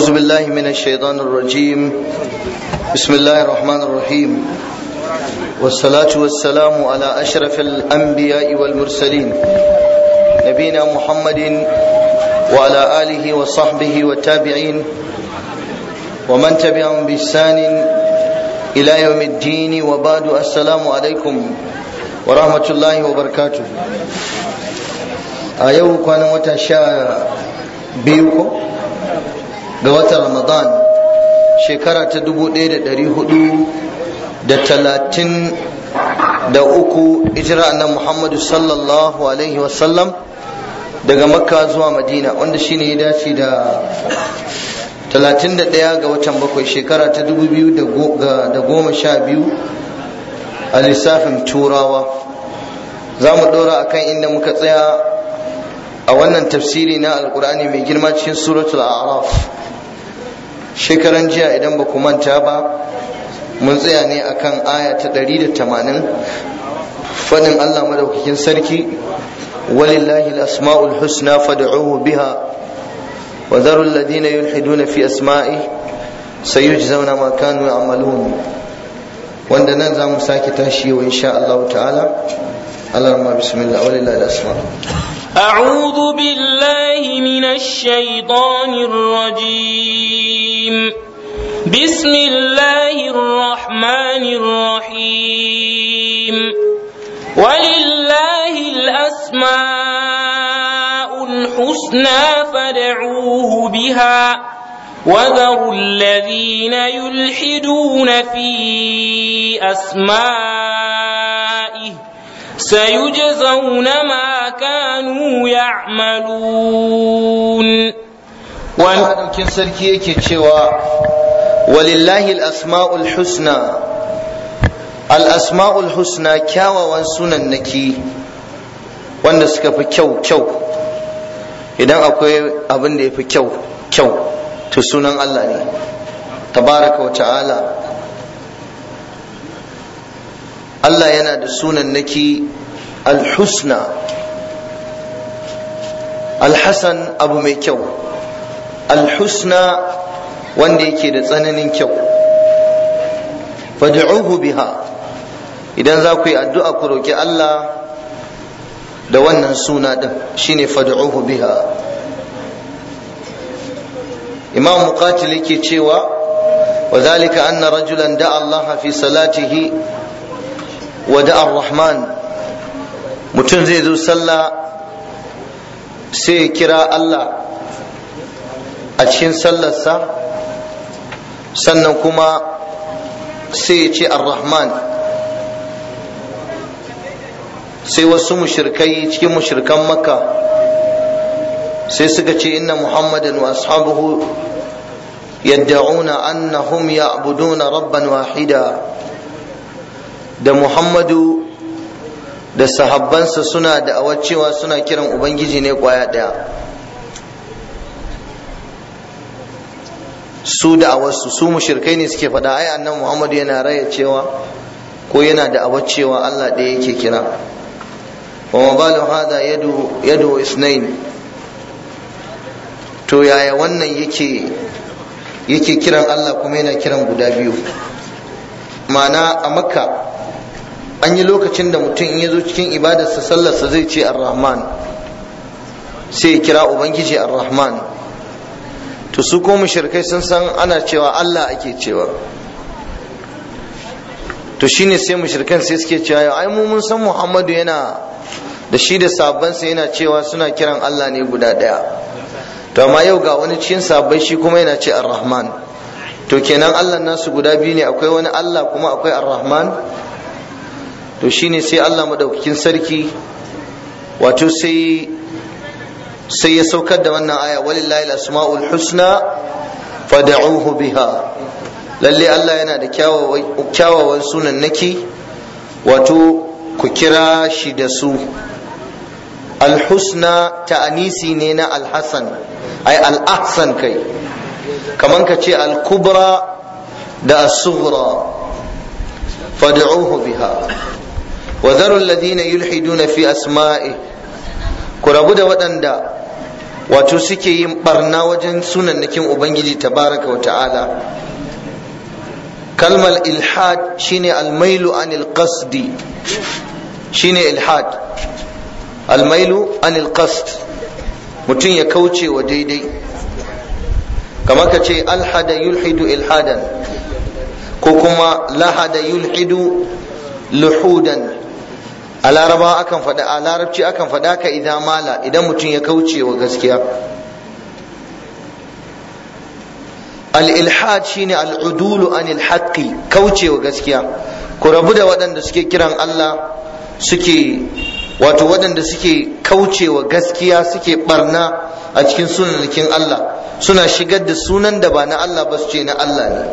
أعوذ بالله من الشيطان الرجيم بسم الله الرحمن الرحيم والصلاة والسلام على أشرف الأنبياء والمرسلين نبينا محمد وعلى آله وصحبه والتابعين ومن تبعهم بإحسان إلى يوم الدين وبعد السلام عليكم ورحمة الله وبركاته أيوه كان متشا بيوكم ga watan ramadan shekara ta dubu ɗaya da ɗari hudu da talatin da uku ijira annan muhammadu sallallahu alaihi wasallam daga makka zuwa madina wanda shine ya dace da talatin da ɗaya ga watan bakwai shekara ta dubu biyu da goma sha biyu a lissafin turawa za mu ɗora akan inda muka tsaya a wannan tafsiri na alkur'ani mai girma cikin suratul a'raf shekaran jiya idan ba ku manta ba mun tsaya ne akan aya ta 180 fadin Allah madaukakin sarki walillahi al-asma'ul husna fad'uhu biha wa dharu alladhina yulhiduna fi asma'i sayujzauna ma kanu ya'malun wanda nan za mu sake tashi yau insha Allah ta'ala Allah rahma bismillah walillahi al-asma' أعوذ بالله من الشيطان الرجيم بسم الله الرحمن الرحيم ولله الأسماء الحسنى فادعوه بها وذروا الذين يلحدون في أسمائه سيجزون ما كانوا يعملون Maɗaukin sarki yake cewa walillahi al'asma'ul husna al'asma'ul husna kyawawan sunan naki wanda suka fi kyau kyau idan akwai abin da ya fi kyau kyau to sunan Allah ne tabaraka wa ta'ala Allah yana da sunan naki al-husna al-hasan abu mai kyau al-husna wanda yake da tsananin kyau fad'uhu biha idan za ku yi addu'a ku roki Allah da wannan suna din shine fad'uhu biha imam muqatil yake cewa وذلك أن رجلا دعا الله في صلاته wada ar-rahman mutum zai zo sallah sai ya kira Allah a cikin sallarsa sannan kuma sai ya ce ar-rahman sai wasu mushrikai cikin mushrikan makka sai suka ce inna muhammadan wa ashabuhu yadda'una annahum ya'buduna rabban wahida da Muhammadu da sahabbansa suna da cewa suna kiran Ubangiji ne kwaya ɗaya su da awarsu su mushirkai ne suke faɗa ai annan Muhammadu yana raya cewa ko yana da cewa Allah ɗaya yake kira wa mabalu hada yadu yadu isnain to yaya wannan yake yake kiran Allah kuma yana kiran guda biyu ma'ana a makka an yi lokacin da mutum in ya zo cikin ibadarsa sallarsa zai ce ar-rahman sai ya kira ubangiji ar-rahman to su ko mushrikai sun san ana cewa Allah ake cewa to shine sai mushrikan sai suke cewa ai mu mun san Muhammadu yana da shi da sabbansa yana cewa suna kiran Allah ne guda daya to amma yau ga wani cikin sabbai shi kuma yana ce ar-rahman to kenan Allah nasu guda biyu ne akwai wani Allah kuma akwai ar-rahman to shine sai Allah madaukakin sarki wato sai sai ya saukar da wannan aya walillahi al-asma'ul husna fad'uhu biha lalle Allah yana da kyawawan sunan naki wato ku kira shi da su al-husna ta'anisi ne na al-hasan ai al-ahsan kai kaman ka ce al-kubra da as-sughra fad'uhu biha وذروا الذين يلحدون في أسمائه ku rabu da waɗanda wato suke yin barna wajen sunannakin ubangiji tabaraka wa ta'ala kalmar ilhad shine almailu anil qasdi shine ilhad almailu anil qasd mutum ya kauce wa daidai kamar ka ce alhada yulhidu ilhadan ko kuma lahada yulhidu luhudan a laraba akan faɗa a larabci akan faɗa ka idan mala idan mutum ya kauce wa gaskiya al-ilhad shine al-udulu anil haqqi kauce wa gaskiya ku rabu da waɗanda suke kiran Allah suke wato waɗanda suke kauce wa gaskiya suke barna a cikin sunanakin Allah suna shigar da sunan da ba na Allah ba su ce na Allah ne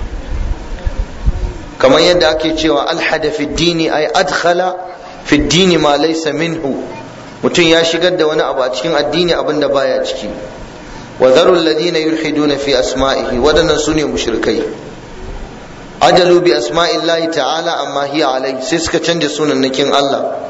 kamar yadda ake cewa alhada fi dini ay adkhala fi dini ma laysa minhu mutum ya shigar da wani abu a cikin addini abin da baya ciki wa dharu alladhina yulhiduna fi asma'ihi wadannan sune mushrikai ajalu bi asma'illahi ta'ala amma hiya alai sai suka canja sunannakin Allah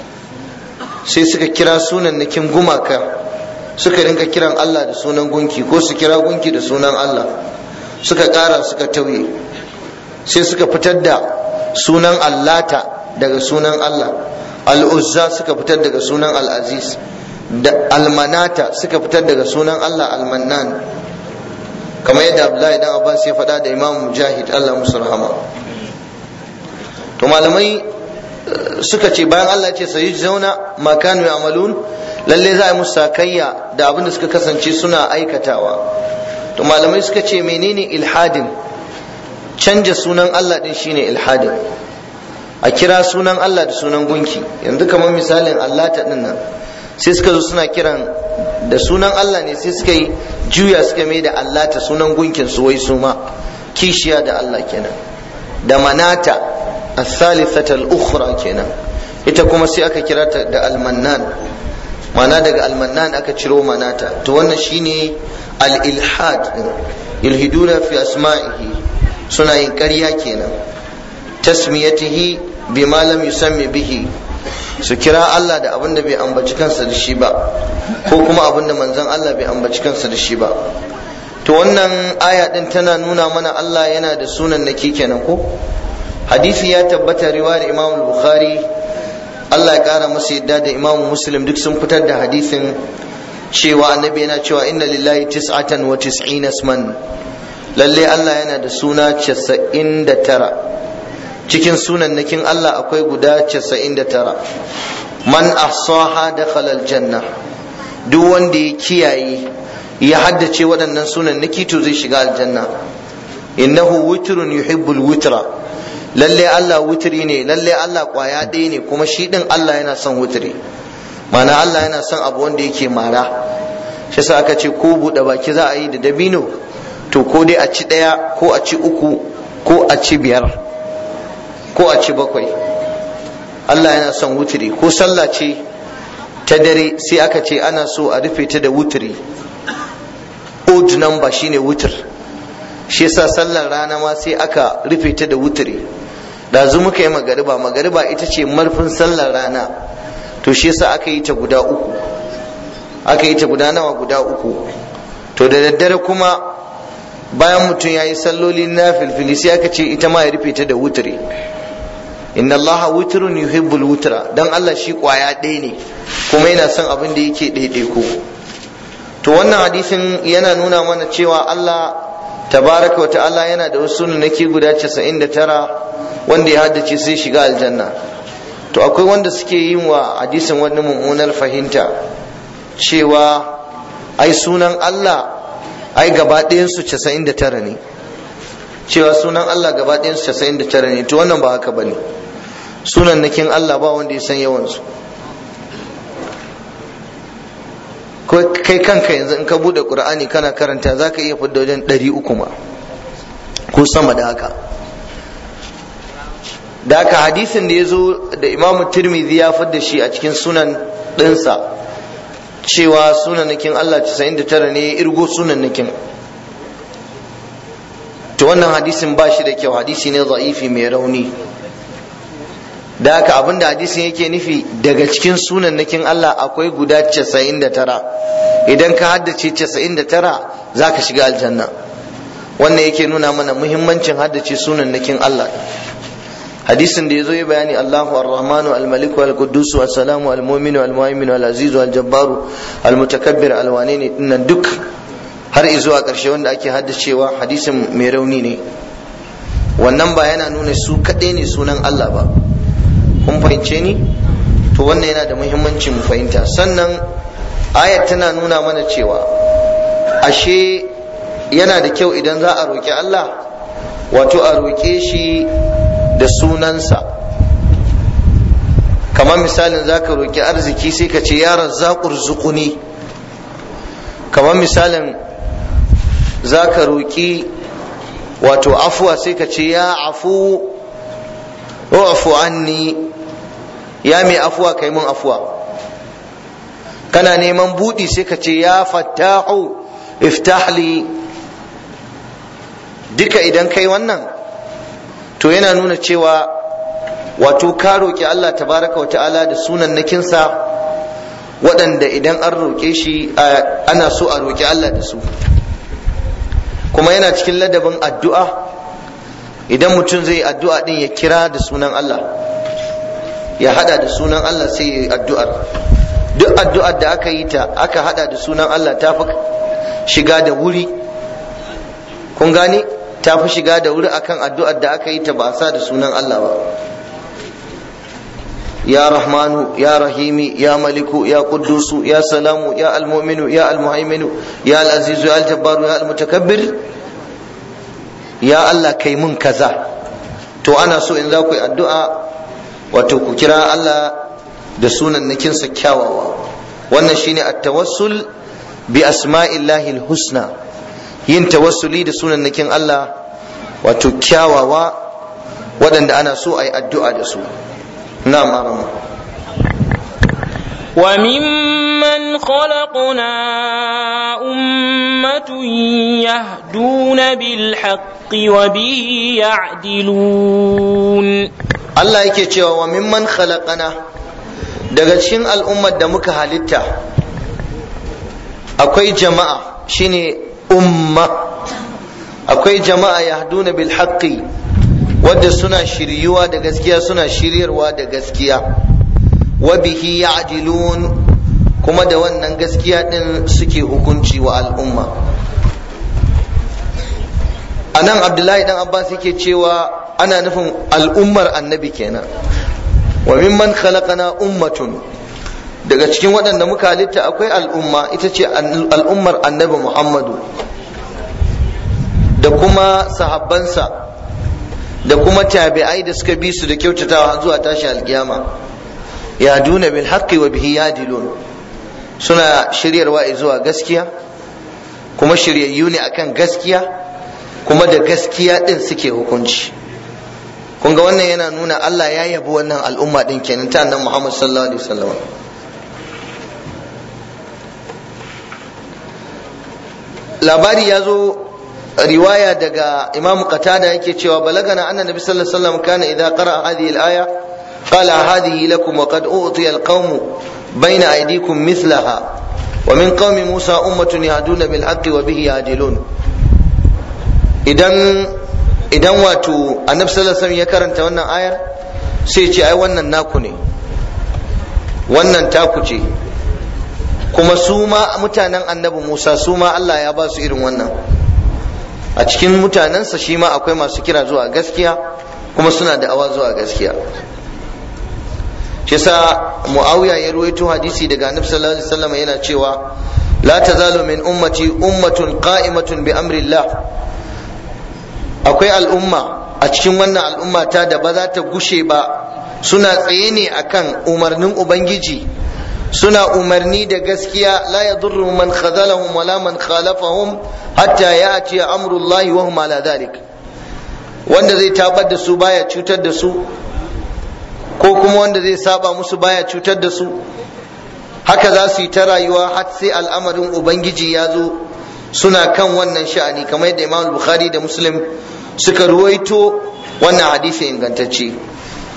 sai suka kira sunannakin gumaka suka rinka kiran Allah da sunan gunki ko su kira gunki da sunan Allah suka ƙara suka tauye sai suka fitar da sunan allata daga sunan Allah al'uzza suka fitar daga sunan al'aziz da almanata suka fitar daga sunan Allah almannan kamar yadda abdullahi dan abbas ya faɗa da imam mujahid Allah musu rahama to malamai suka ce bayan Allah ya ce sayi zauna makanu amalun lalle za a yi musu sakayya da abin da suka kasance suna aikatawa to malamai suka ce menene ilhadin canja sunan Allah din shine ilhadin a kira sunan Allah da sunan gunki yanzu kamar misalin Allah ta din nan sai suka zo suna kiran da sunan Allah ne sai suka yi juya suka mai da Allah ta sunan gunkin su wai su ma kishiya da Allah kenan da manata الثالثة الأخرى kenan ita kuma sai aka kira ta da almannan mana daga almannan aka ciro manata to wannan shine al-ilhad yulhiduna fi asma'ihi suna yin ƙarya kenan tasmiyatihi bima lam yusammi bihi su kira Allah da abin da bai ambaci kansa da shi ba ko kuma abin da manzon Allah bai ambaci kansa da shi ba to wannan aya din tana nuna mana Allah yana da sunan naki kenan ko hadisi ya tabbata riwayar Imam Bukhari Allah ya kara masa yadda da Imam Muslim duk sun fitar da hadisin cewa annabi yana cewa inna lillahi tis'atan wa tis'ina isman lalle Allah yana da suna 99 cikin sunannakin Allah akwai guda 99 man ahsaha dakhala aljanna duk wanda ya kiyaye ya haddace waɗannan sunannaki to zai shiga aljanna innahu witrun yuhibbul witra lalle Allah wutiri ne lalle Allah kwaya ɗaya ne kuma shi ɗin Allah yana son wutiri mana Allah yana son abu wanda yake mara shi sa aka ce ko buɗe baki za a yi da dabino to ko dai a ci ɗaya ko a ci uku ko a ci biyar ko a ci bakwai Allah yana son wutiri ko sallah ce ta dare sai aka ce ana so a rufe ta da wutiri odd number shine wutir shi yasa sallar rana ma sai aka rufe ta da wutiri ɗazu muka yi magariba magariba ita ce marfin sallar rana to shi yasa aka yi ta guda uku aka yi ta guda nawa guda uku to da daddare kuma bayan mutum ya yi salloli na filfili sai aka ce ita ma ya rufe ta da wutiri inna allaha wutrun yuhibbul wutra dan Allah shi kwaya ɗaya ne kuma yana son abin da yake ɗaiɗaiko to wannan hadisin yana nuna mana cewa Allah tabaraka wa ta'ala yana da wasu nake guda 99 wanda ya haddace sai shiga aljanna to akwai wanda suke yin wa hadisin wani mummunar fahimta cewa ai sunan Allah ai gaba ɗayansu 99 ne cewa sunan Allah gaba ɗayansu 99 ne to wannan ba haka bane sunan nakin Allah ba wanda ya san yawansu kai kanka yanzu in ka bude qur'ani kana karanta zaka iya fidda wajen ɗari uku ma ko sama da haka da haka hadisin da ya zo da imam tirmidhi ya fidda shi a cikin sunan ɗinsa cewa sunanakin Allah 99 ne ya irgo sunanakin to wannan hadisin ba shi da kyau hadisi ne za'ifi mai rauni da haka abinda hadisin yake nufi daga cikin sunannakin Allah akwai guda 99 idan ka haddace 99 za ka shiga aljanna wannan yake nuna mana muhimmancin haddace sunannakin Allah hadisin da ya zo ya bayani Allahu ar-Rahmanu al-Maliku al-Quddus as-Salamu al-Mu'minu al-Mu'minu al-Azizu al-Jabbaru al-Mutakabbir al-Wane ne dinnan duk har zuwa ƙarshe wanda ake haddacewa hadisin mai rauni ne wannan ba yana nuna su kaɗai ne sunan Allah ba kun fahimce ni to wannan yana da muhimmanci mu fahimta sannan ayat tana nuna mana cewa ashe yana da kyau idan za a roƙi Allah wato a roƙe shi da sunansa kamar misalin za ka roƙi arziki sai ka ce ya razzaƙur zuƙuni kamar misalin za ka roƙi wato afuwa sai ka ce ya afu afu anni ya mai afuwa kai mun afuwa kana neman buɗi sai ka ce ya fattahu iftahli duka idan kai wannan to yana nuna cewa wato ka roƙi Allah tabaraka wa ta'ala da sunan nakinsa waɗanda idan an roƙe shi ana so a roƙi Allah da su kuma yana cikin ladabin addu'a idan mutum zai addu'a din ya kira da sunan Allah ya hada da sunan Allah sai ya yi addu'ar duk addu'ar da aka yi ta aka hada da sunan Allah ta fi shiga da wuri kun gane ta fi shiga da wuri akan addu'ar da aka yi ta ba sa da sunan Allah ba ya rahmanu ya rahimi ya maliku ya qudusu ya salamu ya almu'minu ya almuhaiminu ya alazizu ya aljabbaru ya almutakabbir ya Allah kai mun kaza to ana so in za ku yi addu'a wato ku kira Allah da sunan nakinsa kyawawa wannan shine at-tawassul bi asma'illahi husna yin tawassuli da sunan nakin Allah wato kyawawa waɗanda ana so a yi addu'a da su نعم أرمى وممن خلقنا أمة يهدون بالحق وبه يعدلون الله yake cewa wa mimman khalaqana daga cikin al'ummar da muka halitta akwai jama'a shine umma akwai jama'a yahduna bil haqqi wadda suna shiryuwa da gaskiya suna shiryarwa da gaskiya wa bihi ya'dilun kuma da wannan gaskiya din suke hukunci wa al'umma anan abdullahi dan abbas yake cewa ana nufin al'ummar annabi kenan wa mimman khalaqana ummatun daga cikin waɗanda muka halitta akwai al'umma ita ce al'ummar annabi muhammadu da kuma sahabbansa da kuma tabi'ai da suka bi su da kyautatawa zuwa tashi alkiyama ya duna bil haqqi wa bihi yadilun suna shiryarwa zuwa gaskiya kuma shiryayyu ne akan gaskiya kuma da gaskiya din suke hukunci kun ga wannan yana nuna Allah ya yabi wannan al'umma din kenan ta annabi Muhammad sallallahu alaihi wasallam labari ya zo riwaya daga imam qatada yake cewa balagana anna nabi sallallahu alaihi wasallam kana idza qara'a hadhihi al-aya qala hadhihi lakum wa qad utiya al-qawm bayna aydikum mithlaha wa min qaumi musa ummatun yahduna bil haqqi wa bihi yadilun idan idan wato annabi sallallahu alaihi wasallam ya karanta wannan ayar sai ce ai wannan naku ne wannan taku ce kuma su ma mutanen annabi musa su ma Allah ya ba su irin wannan a cikin mutanensa shi ma akwai masu kira zuwa gaskiya kuma suna da awa zuwa gaskiya shi sa muawiya ya ruwaito hadisi daga annabi sallallahu alaihi wasallam yana cewa la tazalu min ummati ummatun qa'imatun bi amrillah akwai al'umma a cikin wannan al'umma ta da ba za ta gushe ba suna tsaye ne akan umarnin ubangiji suna umarni da gaskiya la yadurru man khadalahum wala man khalafahum hatta ya'ti amrullahi wa hum ala dhalik wanda zai tabar da su baya cutar da su ko kuma wanda zai saba musu baya cutar da su haka za su yi ta rayuwa har sai al'amarin ubangiji ya zo suna kan wannan sha'ani kamar yadda imam bukhari da muslim suka ruwaito wannan hadisi ingantacce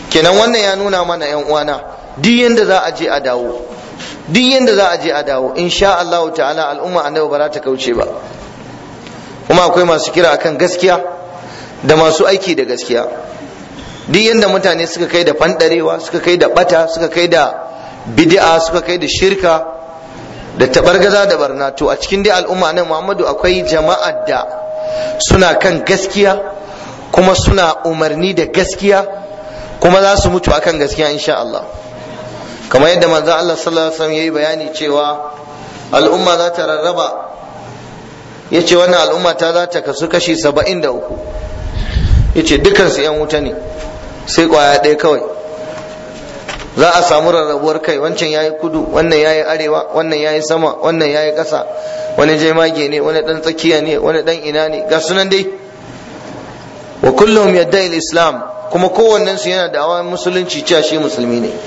kenan wannan ya nuna mana yan uwana duk yanda za a je a dawo duk yanda za a je a dawo insha Allah ta'ala al'umma annabi ba za ta kauce ba kuma akwai masu kira akan gaskiya da masu aiki da gaskiya duk yanda mutane suka kai da fandarewa suka kai da bata suka kai da bid'a suka kai da shirka da tabargaza da barna to a cikin dai al'umma nan Muhammadu akwai jama'ar da suna kan gaskiya kuma suna umarni da gaskiya kuma za su mutu akan gaskiya insha Allah kamar yadda manzo Allah sallallahu alaihi wasallam yayi bayani cewa al'umma za ta rarraba yace wannan al'umma ta za ta kasu kashi 73 yace dukkan su yan wuta ne sai kwaya ɗaya kawai za a samu rarrabuwar kai wancan yayi kudu wannan yayi arewa wannan yayi sama wannan yayi ƙasa wani jemage ne wani dan tsakiya ne wani dan ina ne ga sunan dai wa kullum yadda islam kuma kowannen su yana da awan musulunci cewa shi musulmi ne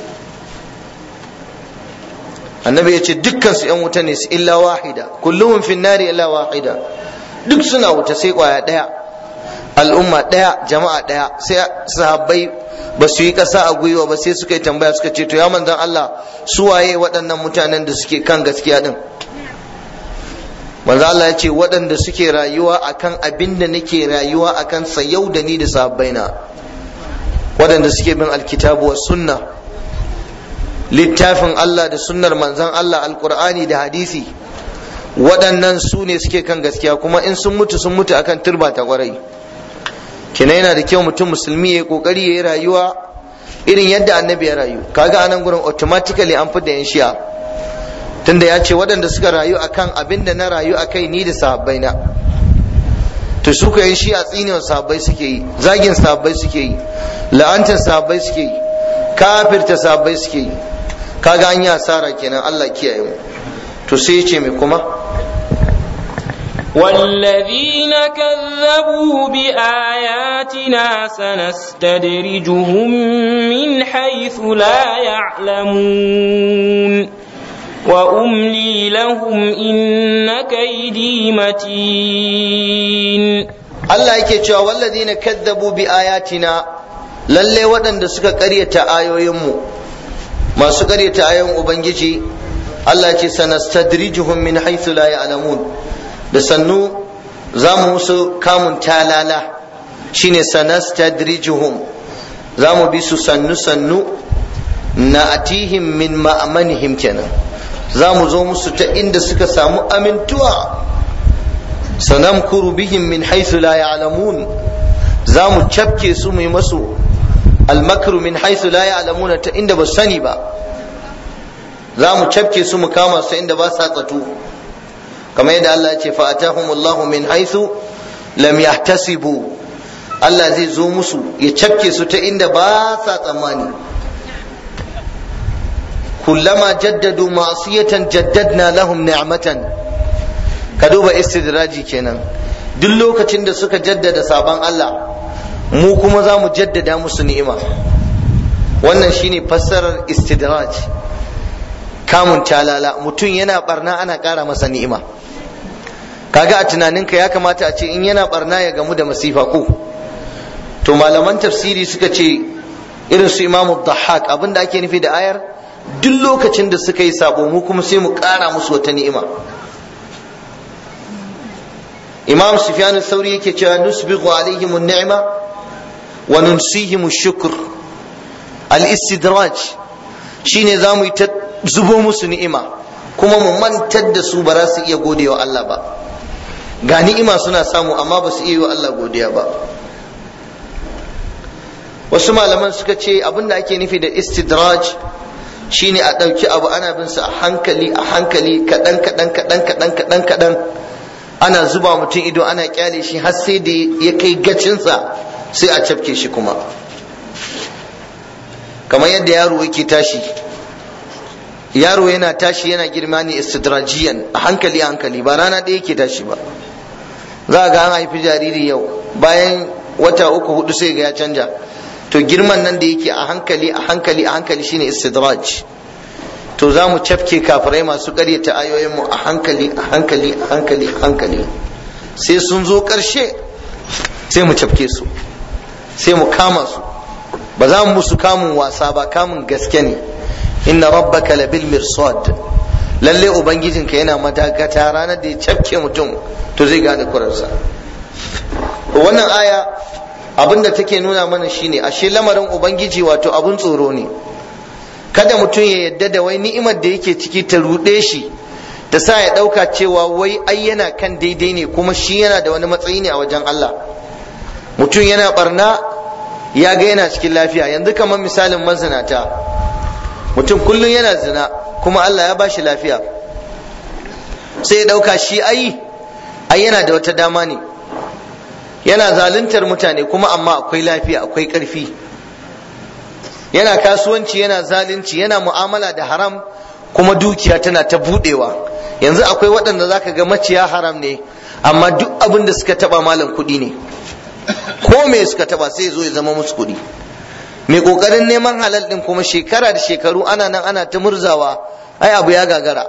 annabi ya ce dukkan su yan wuta ne su illa wahida kulluhum fin nari illa wahida duk suna wuta sai kwaya daya al'umma daya jama'a daya sai sahabbai ba su yi kasa a gwiwa ba sai suka yi tambaya suka ce to ya manzon Allah su waye waɗannan mutanen da suke kan gaskiya din manzo Allah ya ce waɗanda suke rayuwa akan abin da nake rayuwa akan sa yau da ni da sahabbaina waɗanda suke bin alkitabu wa sunna littafin Allah da sunnar manzon Allah alqur'ani da hadisi waɗannan su ne suke kan gaskiya kuma in sun mutu sun mutu akan turba ta kwarai kina yana da kyau mutum musulmi ya kokari ya yi rayuwa irin yadda annabi ya rayu kaga anan gurin automatically an fi da yan shi'a tunda ya ce waɗanda suka rayu akan abin da na rayu a kai ni da sahabbai na to su ka yi shi a tsinewa sahabbai suke yi zagin sahabbai suke yi la'antar sahabbai suke yi kafirta sahabbai suke yi kaga an yi asara kenan Allah kiyaye mu to sai ya ce mai kuma والذين كذبوا بآياتنا سنستدرجهم من حيث لا يعلمون وأملي لهم إن كيدي متين Allah yake cewa walladina kadzabu bi ayatina lalle waɗanda suka ƙaryata ayoyinmu masu ƙaryata ayoyin ubangiji Allah ce sanastadrijuhum min haythu la ya'lamun da sannu za mu musu kamun talala shine sanastadrijuhum za mu bi su sannu sannu na atihim min ma'amanihim kenan za mu zo musu ta inda suka samu amintuwa sanamkuru bihim min haythu la ya'lamun za mu cafke su mu yi masu almakru min haythu la ya'lamuna ta inda ba sani ba za mu cafke su mu kama su inda ba sa tsatu kamar yadda Allah ya ce fa atahumullahu min haythu lam yahtasibu Allah zai zo musu ya cafke su ta inda ba sa tsammani kullama jaddadu ma'siyatan jaddadna lahum ni'matan ka duba istidraji kenan duk lokacin da suka jaddada sabon Allah mu kuma za mu jaddada musu ni'ima wannan shine fassarar istidraj kamun talala mutum yana barna ana ƙara masa ni'ima kaga a tunaninka ya kamata a ce in yana barna ya gamu da masifa ko to malaman tafsiri suka ce irin su imamu dhahak abinda ake nufi da ayar duk lokacin da suka yi sabo mu kuma sai mu ƙara musu wata ni'ima imam sufyan sauri yake cewa nusbighu alaihim an-ni'ma wa nunsihim ash-shukr al-istidraj shine zamu yi ta zubo musu ni'ima kuma mu mantar da su ba za su iya godewa Allah ba ga ni'ima suna samu amma ba su iya yi wa Allah godiya ba wasu malaman suka ce abinda ake nufi da istidraj shine a ɗauki abu ana bin sa a hankali a hankali kaɗan kaɗan kaɗan kaɗan kaɗan kaɗan ana zuba mutum ido ana kyale shi har sai da ya kai gacinsa sai a cafke shi kuma kamar yadda yaro yake tashi yaro yana tashi yana girma ne istidrajiyan a hankali a hankali ba rana ɗaya yake tashi ba za ga an haifi jariri yau bayan wata uku hudu sai ga ya canja to girman nan da yake a hankali a hankali a hankali shine istidraj to za mu cafke kafirai masu karyata ayoyinmu a hankali a hankali a hankali a hankali sai sun zo ƙarshe sai mu cafke su sai mu kama su ba za mu musu kamun wasa ba kamun gaske ne inna rabbaka labil mirsad lalle ubangijinka yana madagata ranar da ya cafke mutum to zai gane kurarsa wannan aya abinda take nuna mana shine ashe lamarin ubangiji wato abun tsoro ne kada mutum ya yadda da wai ni'imar da yake ciki ta ruɗe shi ta sa ya ɗauka cewa wai ai yana kan daidai ne kuma shi yana da wani matsayi ne a wajen Allah mutum yana barna ya ga yana cikin lafiya yanzu kamar misalin mazinata mutum kullum yana zina kuma Allah ya bashi lafiya sai ya ɗauka shi ai ai yana da wata dama ne yana zaluntar mutane kuma amma akwai lafiya akwai ƙarfi yana kasuwanci yana zalunci yana mu'amala da haram kuma dukiya tana ta budewa yanzu akwai waɗanda zaka ga maciya haram ne amma duk abin da suka taba malam kuɗi ne ko me suka taba sai zo ya zama musu kuɗi mai ƙoƙarin neman halal ɗin kuma shekara da shekaru ana nan ana ta murzawa ai abu ya gagara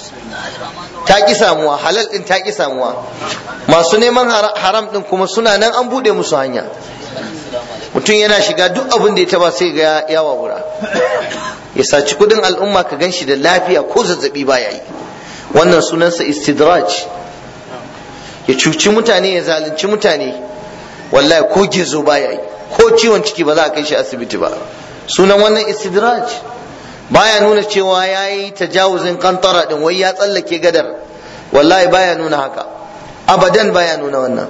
ta ki samuwa halal ɗin ta ki samuwa masu neman haram ɗin kuma suna nan an buɗe musu hanya mutum yana shiga duk abin da ya taba sai ga ya wawura ya saci kudin al'umma ka gan shi da lafiya ko zazzabi baya yi wannan sunansa istidraj ya cuci mutane ya zalunci mutane wallahi ko gizo baya yi ko ciwon ciki ba za a kai shi asibiti ba sunan wannan istidraj baya nuna cewa ya yi tajawuzin kantara din wai ya tsallake gadar wallahi baya nuna haka abadan baya nuna wannan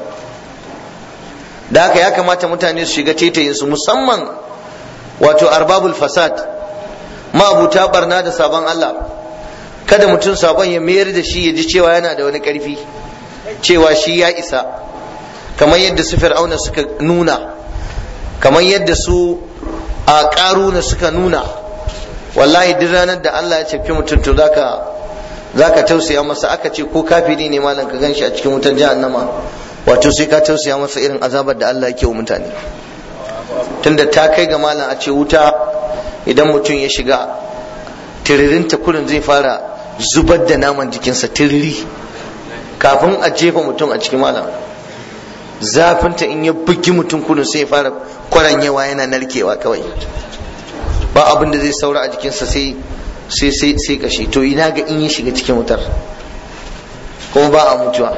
da haka ya kamata mutane su shiga tetayin su musamman wato arbabul fasad ma'abuta barna da sabon Allah kada mutum sabon ya mayar da shi ya ji cewa yana da wani karfi cewa shi ya isa kamar yadda su fir'auna suka nuna kamar yadda su a ƙaruna suka nuna wallahi duk ranar da Allah ya cefi mutum to zaka zaka tausaya masa aka ce ko kafiri ne malam ka ganshi a cikin wutar jahannama wato sai ka tausaya masa irin azabar da Allah yake wa mutane tunda ta kai ga malam a ce wuta idan mutum ya shiga tiririnta kurin zai fara zubar da naman jikinsa tiriri kafin a jefa mutum a cikin malam zafinta in ya bugi mutum kurin sai ya fara kwaranyewa yana narkewa kawai ba abin da zai saura a jikinsa sai sai sai sai kashi to ina ga in ya shiga cikin wutar kuma ba a mutuwa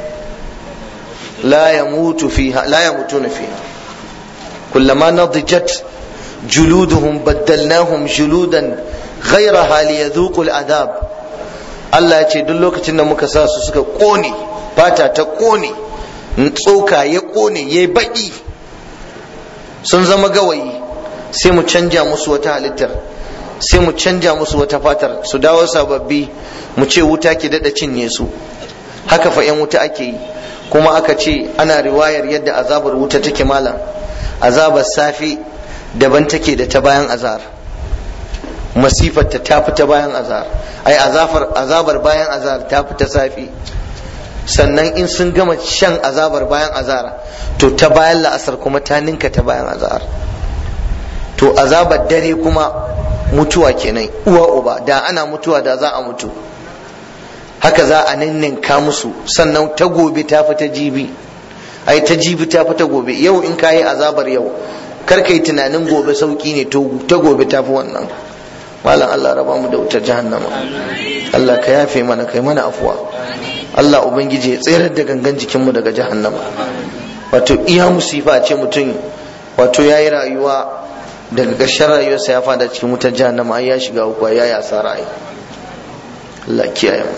la yamutu fiha la yamutuna fiha kullama nadijat juluduhum baddalnahum juludan ghayraha liyadhuqu al'adab Allah ya ce duk lokacin da muka sa su suka kone fata ta kone tsoka ya kone ya baki sun zama gawayi sai mu canja musu wata halittar sai mu canja musu wata fatar su dawo sababbi mu ce wuta ki dada cinye su haka fa yan wuta ake yi kuma aka ce ana riwayar yadda azabar wuta take malam azabar safi daban take da ta bayan azar masifar ta tafi ta bayan azar ai azabar azabar bayan azar ta fi ta safi sannan in sun gama shan azabar bayan azar to ta bayan la'asar kuma ta ninka ta bayan azar to azabar dare kuma mutuwa kenan uwa uba da ana mutuwa da za a mutu haka za a ninninka musu sannan ta gobe ta fi ta jibi ai ta jibi ta fi ta gobe yau in kayi azabar yau kar kai tunanin gobe sauki ne to ta gobe ta fi wannan malam Allah raba mu da wutar jahannama Allah ka yafe mana kai mana afuwa Allah ubangiji ya tsayar da gangan jikinmu daga jahannama wato iya musifa ce mutum wato ya yi rayuwa daga ƙarshen rayuwarsa ya fada cikin wutar jahannama ai ya shiga uku ya yi asara ai Allah kiyaye mu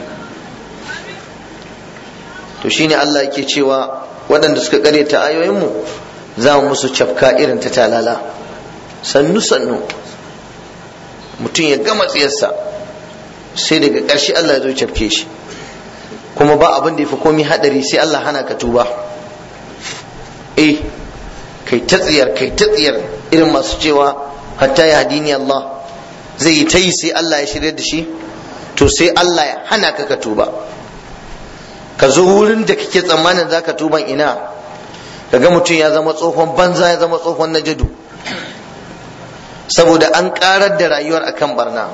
to shine Allah yake cewa waɗanda suka ta ayoyin mu za mu musu cafka irin ta talala sannu sannu mutum ya gama tsiyarsa sai daga ƙarshe Allah ya zo cafke shi kuma ba abin da ya fi komi hadari sai Allah hana ka tuba eh kai ta tsiyar kai ta tsiyar irin masu cewa hatta ya hadini Allah zai yi ta yi sai Allah ya shirya da shi to sai Allah ya hana ka ka tuba ka zo wurin da kake tsammanin za ka tuban ina kaga mutum ya zama tsohon banza ya zama tsohon najadu saboda an karar da rayuwar akan barna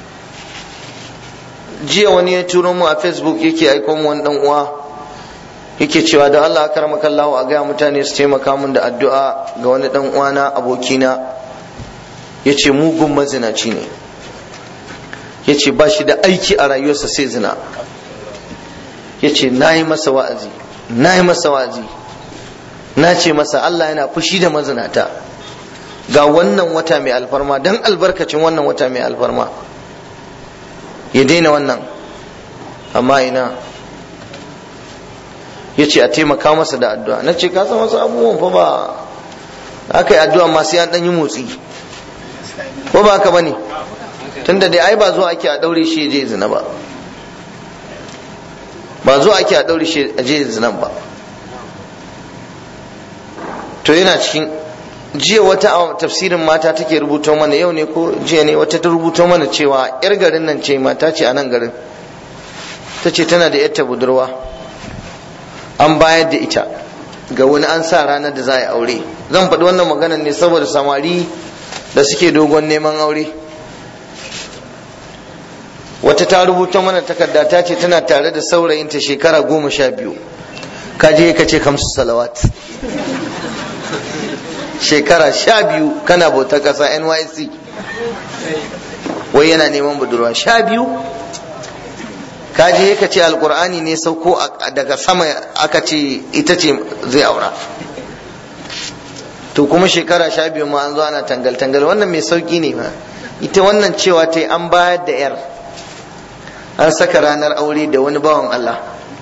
jiya wani ya turo mu a facebook yake aiko mu wani dan uwa yake cewa da Allah karamakallahu a gaya mutane su taimaka mun da addu'a ga wani dan uwana abokina yace mugun mazinaci ne yace ba shi da aiki a rayuwarsa sai zina yace nayi masa wa'azi nayi masa wa'azi na ce masa Allah yana fushi da mazinata ga wannan wata mai alfarma dan albarkacin wannan wata mai alfarma ya daina wannan amma ina ya ce a taimaka masa da addu'a na ce kasa wasu abubuwan fa ba aka yi addu'a masu yan ɗan yi motsi ko ba haka ba ne tunda dai ai ba zuwa ake a ɗaure shi je zina ba ba zuwa ake a ɗaure shi a je zinan ba to yana cikin jiya wata a tafsirin mata take rubuto mana yau ne ko jiya ne wata ta rubuto mana cewa yar garin nan ce mata ce a nan garin ta ce tana da yarta budurwa an bayar da ita ga wani an sa ranar da za a yi aure zan faɗi wannan maganar ne saboda samari da suke dogon neman aure wata ta rubuta mana takarda ta ce tana tare da saurayinta shekara goma sha biyu ka je ka ce kamsu salawat shekara sha biyu kana bauta ƙasa nyc wai yana neman budurwa sha biyu ka je ka ce alkur'ani ne sauko daga sama aka ce ita ce zai aura to kuma shekara sha biyu ma an zo ana tangal-tangal wannan mai sauki ne ma ita wannan cewa ta an bayar da yar an saka ranar aure da wani bawan Allah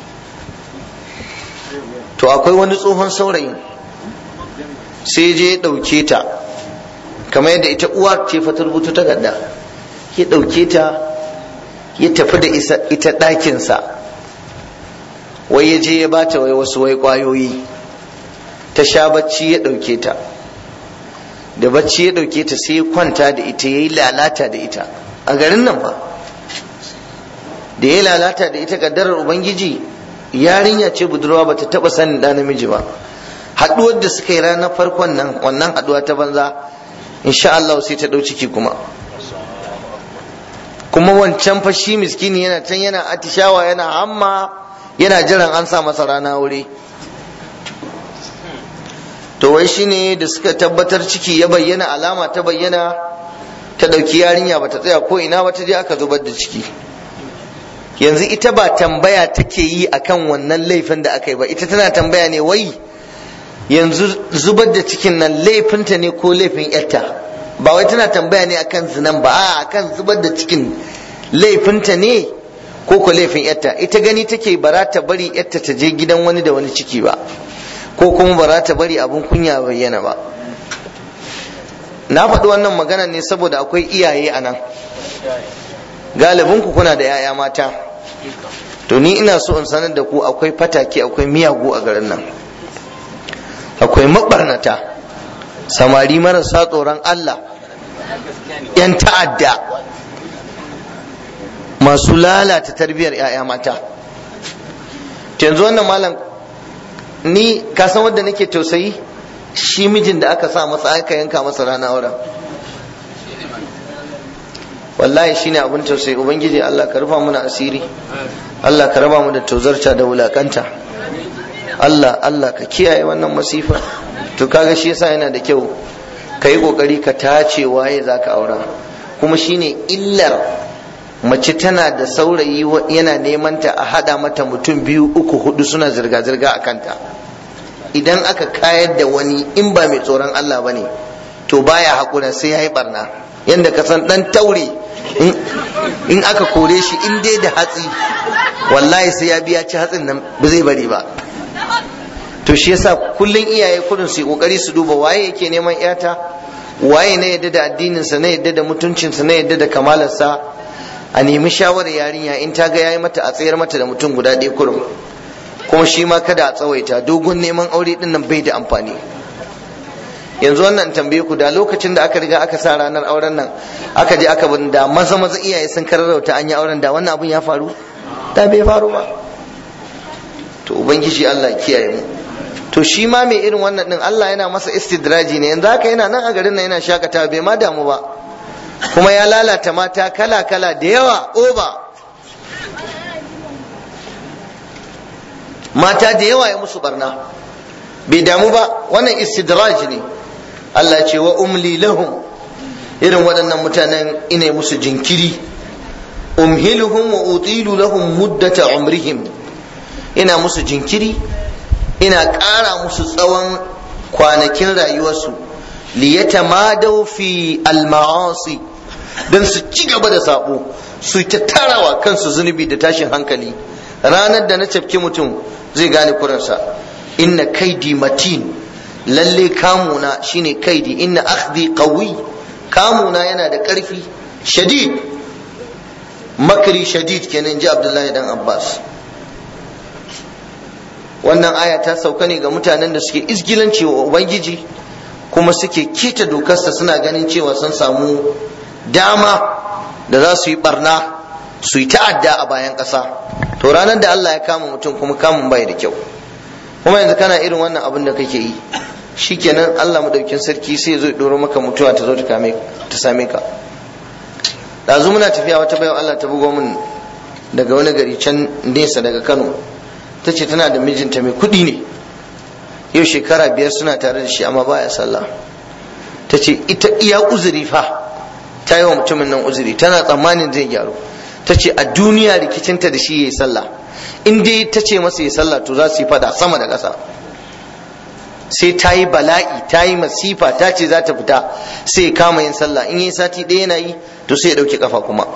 to akwai wani tsohon saurayin sai je ya ɗauke ta kamar yadda ita uwa ce fa ta rubuta takarda ya ɗauke ta ya tafi da ita ɗakinsa wai ya je ya bata wai wasu wai ƙwayoyi ta sha bacci ya ɗauke ta da bacci ya ɗauke ta sai ya kwanta da ita ya yi lalata da ita a garin nan ba da ya lalata da ita kaddarar ubangiji yarinya ce budurwa ba ta taɓa sanin ɗa namiji ba haɗuwar da suka yi ranar farkon nan wannan haɗuwa ta banza insha Allah sai ta ɗau ciki kuma kuma wancan fa shi miskini yana can yana atishawa yana hamma yana jiran an sa masa rana wuri to wai shine da suka tabbatar ciki ya bayyana alama ta bayyana ta ɗauki yarinya ba ta tsaya ko ina ba ta je aka zubar da ciki yanzu ita ba tambaya take yi akan wannan laifin da aka yi ba ita tana tambaya ne wai yanzu zubar da cikin nan laifinta ne ko laifin yarta ba wai tana tambaya ne akan zinan ba a akan zubar da cikin laifinta ne ko ko laifin yarta ita gani take bara ta bari yarta ta je gidan wani da wani ciki ba ko kuma bara ta bari abun kunya bayyana ba na faɗi wannan magana ne saboda akwai iyaye a nan galibinku kuna da 'ya'ya mata to ni ina so in sanar da ku akwai fatake akwai miyagu a garin nan akwai mabarnata samari marasa tsoron Allah yan ta'adda masu lalata tarbiyyar 'ya'ya mata yanzu wannan malam ni ka san wanda nake tausayi shi mijin da aka sa masa aka yanka masa rana auren wallahi shine abin tausayi ubangiji Allah ka rufa muna asiri Allah ka raba mu da tozarta da wulakanta Allah Allah ka kiyaye wannan masifa to kaga shi yasa yana da kyau ka yi kokari ka tace waye zaka aura kuma shine illar mace tana da saurayi yana neman ta a hada mata mutum biyu uku hudu suna zirga-zirga a kanta idan aka kayar da wani in ba mai tsoron Allah bane to baya hakura sai ya yi barna yadda ka san dan taure in aka kore shi in dai da hatsi wallahi sai ya biya ci hatsin nan ba zai bari ba to shi yasa kullun iyaye kudin su kokari su duba waye yake neman yata waye ne yadda da addinin sa ne yadda da mutuncin sa ne yadda da kamalar sa a nemi shawarar yarinya in ta ga yayi mata a tsayar mata da mutum guda ɗaya kurum kuma shi ma kada a tsawaita dogon neman aure din nan bai da amfani yanzu wannan tambaye ku da lokacin da aka riga aka sa ranar auren nan aka je aka bin da maza maza iyaye sun kararrauta an yi auren da wannan abun ya faru da bai faru ba to ubangiji Allah kiyaye mu to shi ma mai irin wannan din Allah yana masa istidraji ne yanzu haka yana nan a garin nan yana shakatawa bai ma damu ba kuma ya lalata mata kala kala da yawa oba mata da yawa ya musu barna bai damu ba wannan istidraj ne Allah ce wa umli lahum irin waɗannan mutanen ina musu jinkiri umhiluhum wa utilu lahum muddata umrihim ina musu jinkiri ina ƙara musu tsawon kwanakin rayuwarsu liyatamadau fi al-ma'asi don su ci gaba da sabo su ta tarawa kansu zunubi da tashin hankali ranar da na cafke mutum zai gane kuransa inna kaidi matin lalle kamuna shine kaidi inna akhdhi qawi kamuna yana da ƙarfi shadid makri shadid kenan ji abdullahi dan abbas wannan aya ta sauka ne ga mutanen da suke izgilanci wa ubangiji kuma suke keta dokarsa suna ganin cewa sun samu dama da za su yi barna su yi ta'adda a bayan ƙasa to ranar da Allah ya kama mutum kuma kamun bai da kyau kuma yanzu kana irin wannan abin da kake yi shikenan Allah madaukin sarki sai ya zo ya doro maka mutuwa ta zo ta kame ta same ka ɗazu muna tafiya wata bayan Allah ta bugo min daga wani gari can nesa daga Kano ta ce tana da mijinta mai kuɗi ne yau shekara biyar suna tare da shi amma baya sallah ta ce ita iya uzuri fa ta yi wa mutumin nan uzuri tana tsammanin zai gyaru ta ce a duniya rikicinta da shi ya yi sallah in dai ta ce masa ya sallah to za su yi fada sama da ƙasa sai ta yi bala'i ta yi masifa ta ce za ta fita sai ya kama yin sallah in yi sati ɗaya yana yi to sai ya ɗauki kafa kuma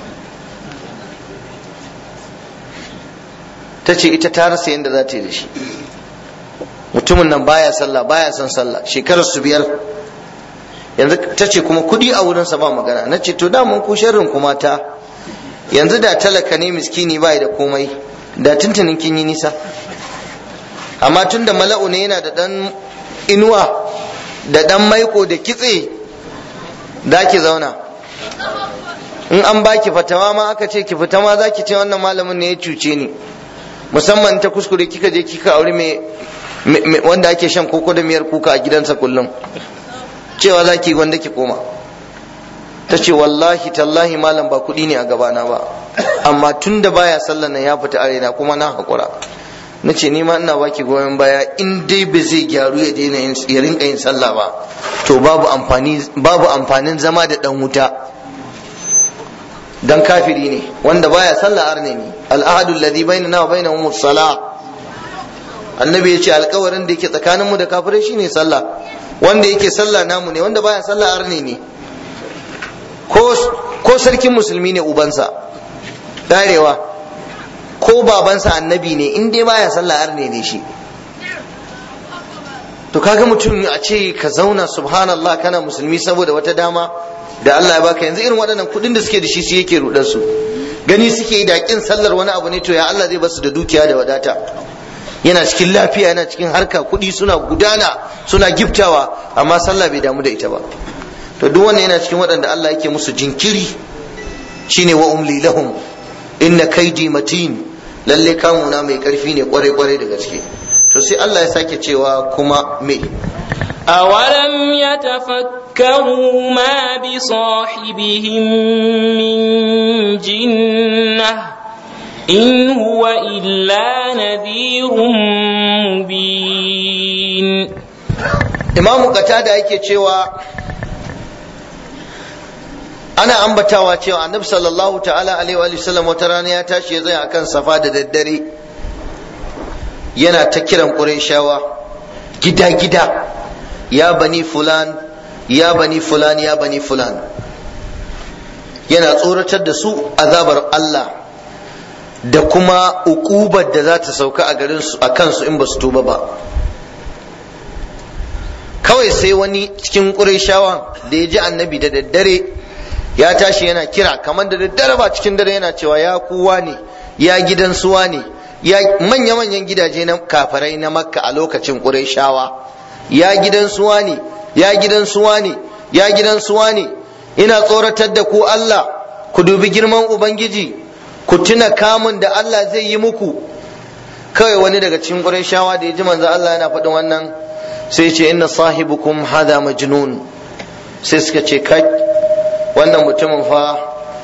ta ce ita ta rasa yadda za ta yi da shi mutumin nan baya sallah baya son sallah shekarar su biyar yanzu ta ce kuma kudi a wurinsa ba magana na ce to daman ku sharrin kuma ta yanzu da talaka ne miskini bai da komai da tuntunin kin yi nisa amma tun da mala'u ne yana da dan inuwa da dan maiko da kitse da ki zauna in an baki fatawa ma aka ce ki fita ma za ki ce wannan malamin ne ya cuce ni musamman ta kuskure kika je kika aure mai wanda ake shan koko da miyar kuka a gidansa kullum cewa za ki wanda ki koma ta ce wallahi tallahi malam ba kuɗi ne a gabana ba amma tun da baya sallan nan ya fita arena kuma na haƙura na ce ni ma ina baki goyon baya in dai ba zai gyaru ya daina ya rinka yin sallah ba to babu amfani babu amfanin zama da dan wuta dan kafiri ne wanda baya sallah arne ne al'ahadu alladhi bainana wa bainahum as-salah annabi ya ce alkawarin da yake tsakaninmu da kafirai shine sallah wanda yake sallah namu ne wanda baya sallah arne ne ko sarkin musulmi ne ubansa darewa ko babansa annabi ne in dai baya sallah arne ne shi to kaga mutum a ce ka zauna subhanallah kana musulmi saboda wata dama da Allah ya baka yanzu irin waɗannan kuɗin da suke da shi su yake rudar su gani suke yi da kin sallar wani abu ne to ya Allah zai basu da dukiya da wadata yana cikin lafiya yana cikin harka kuɗi suna gudana suna giftawa amma sallah bai damu da ita ba to duk wannan yana cikin waɗanda Allah yake musu jinkiri shine wa umli lahum inna kaidi matin lalle kamuna mai karfi ne kwarai kwarai da gaske to sai Allah ya sake cewa kuma me أولم يتفكروا ما بصاحبهم من جنة إن هو إلا نذير مبين imamu qatada yake cewa ana ambatawa cewa annabi sallallahu ta'ala alaihi wa sallam wata rana ya tashi ya tsaya akan safa da daddare yana ta kiran qurayshawa gida gida ya bani fulan ya bani fulan ya bani fulan yana tsoratar da su azabar Allah da kuma ukubar da za ta sauka a garin su a kansu in ba su tuba ba kawai sai wani cikin ƙurayshawa da ya ji annabi da daddare ya tashi yana kira kamar da daddare ba cikin dare yana cewa ya kuwa ne ya gidan suwa ne ya manya-manyan gidaje na kafarai na makka a lokacin ƙurayshawa ya gidan suwa ne ya gidan suwa ne ya gidan suwa ne ina tsoratar da ku Allah ku dubi girman ubangiji ku tuna kamun da Allah zai yi muku kawai wani daga cikin ƙurayshawa da ya ji manzo Allah yana faɗin wannan sai ce inna sahibukum hada majnun sai suka ce kai wannan mutumin fa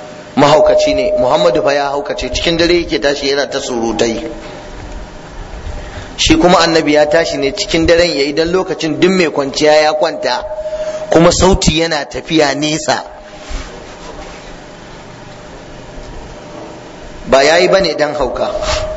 mahaukaci ne muhammadu fa ya haukace cikin dare yake tashi yana ta surutai shi kuma annabi ya tashi ne cikin daren yayi dan lokacin duk mai kwanciya ya kwanta kuma sauti yana tafiya nesa ba yayi bane dan hauka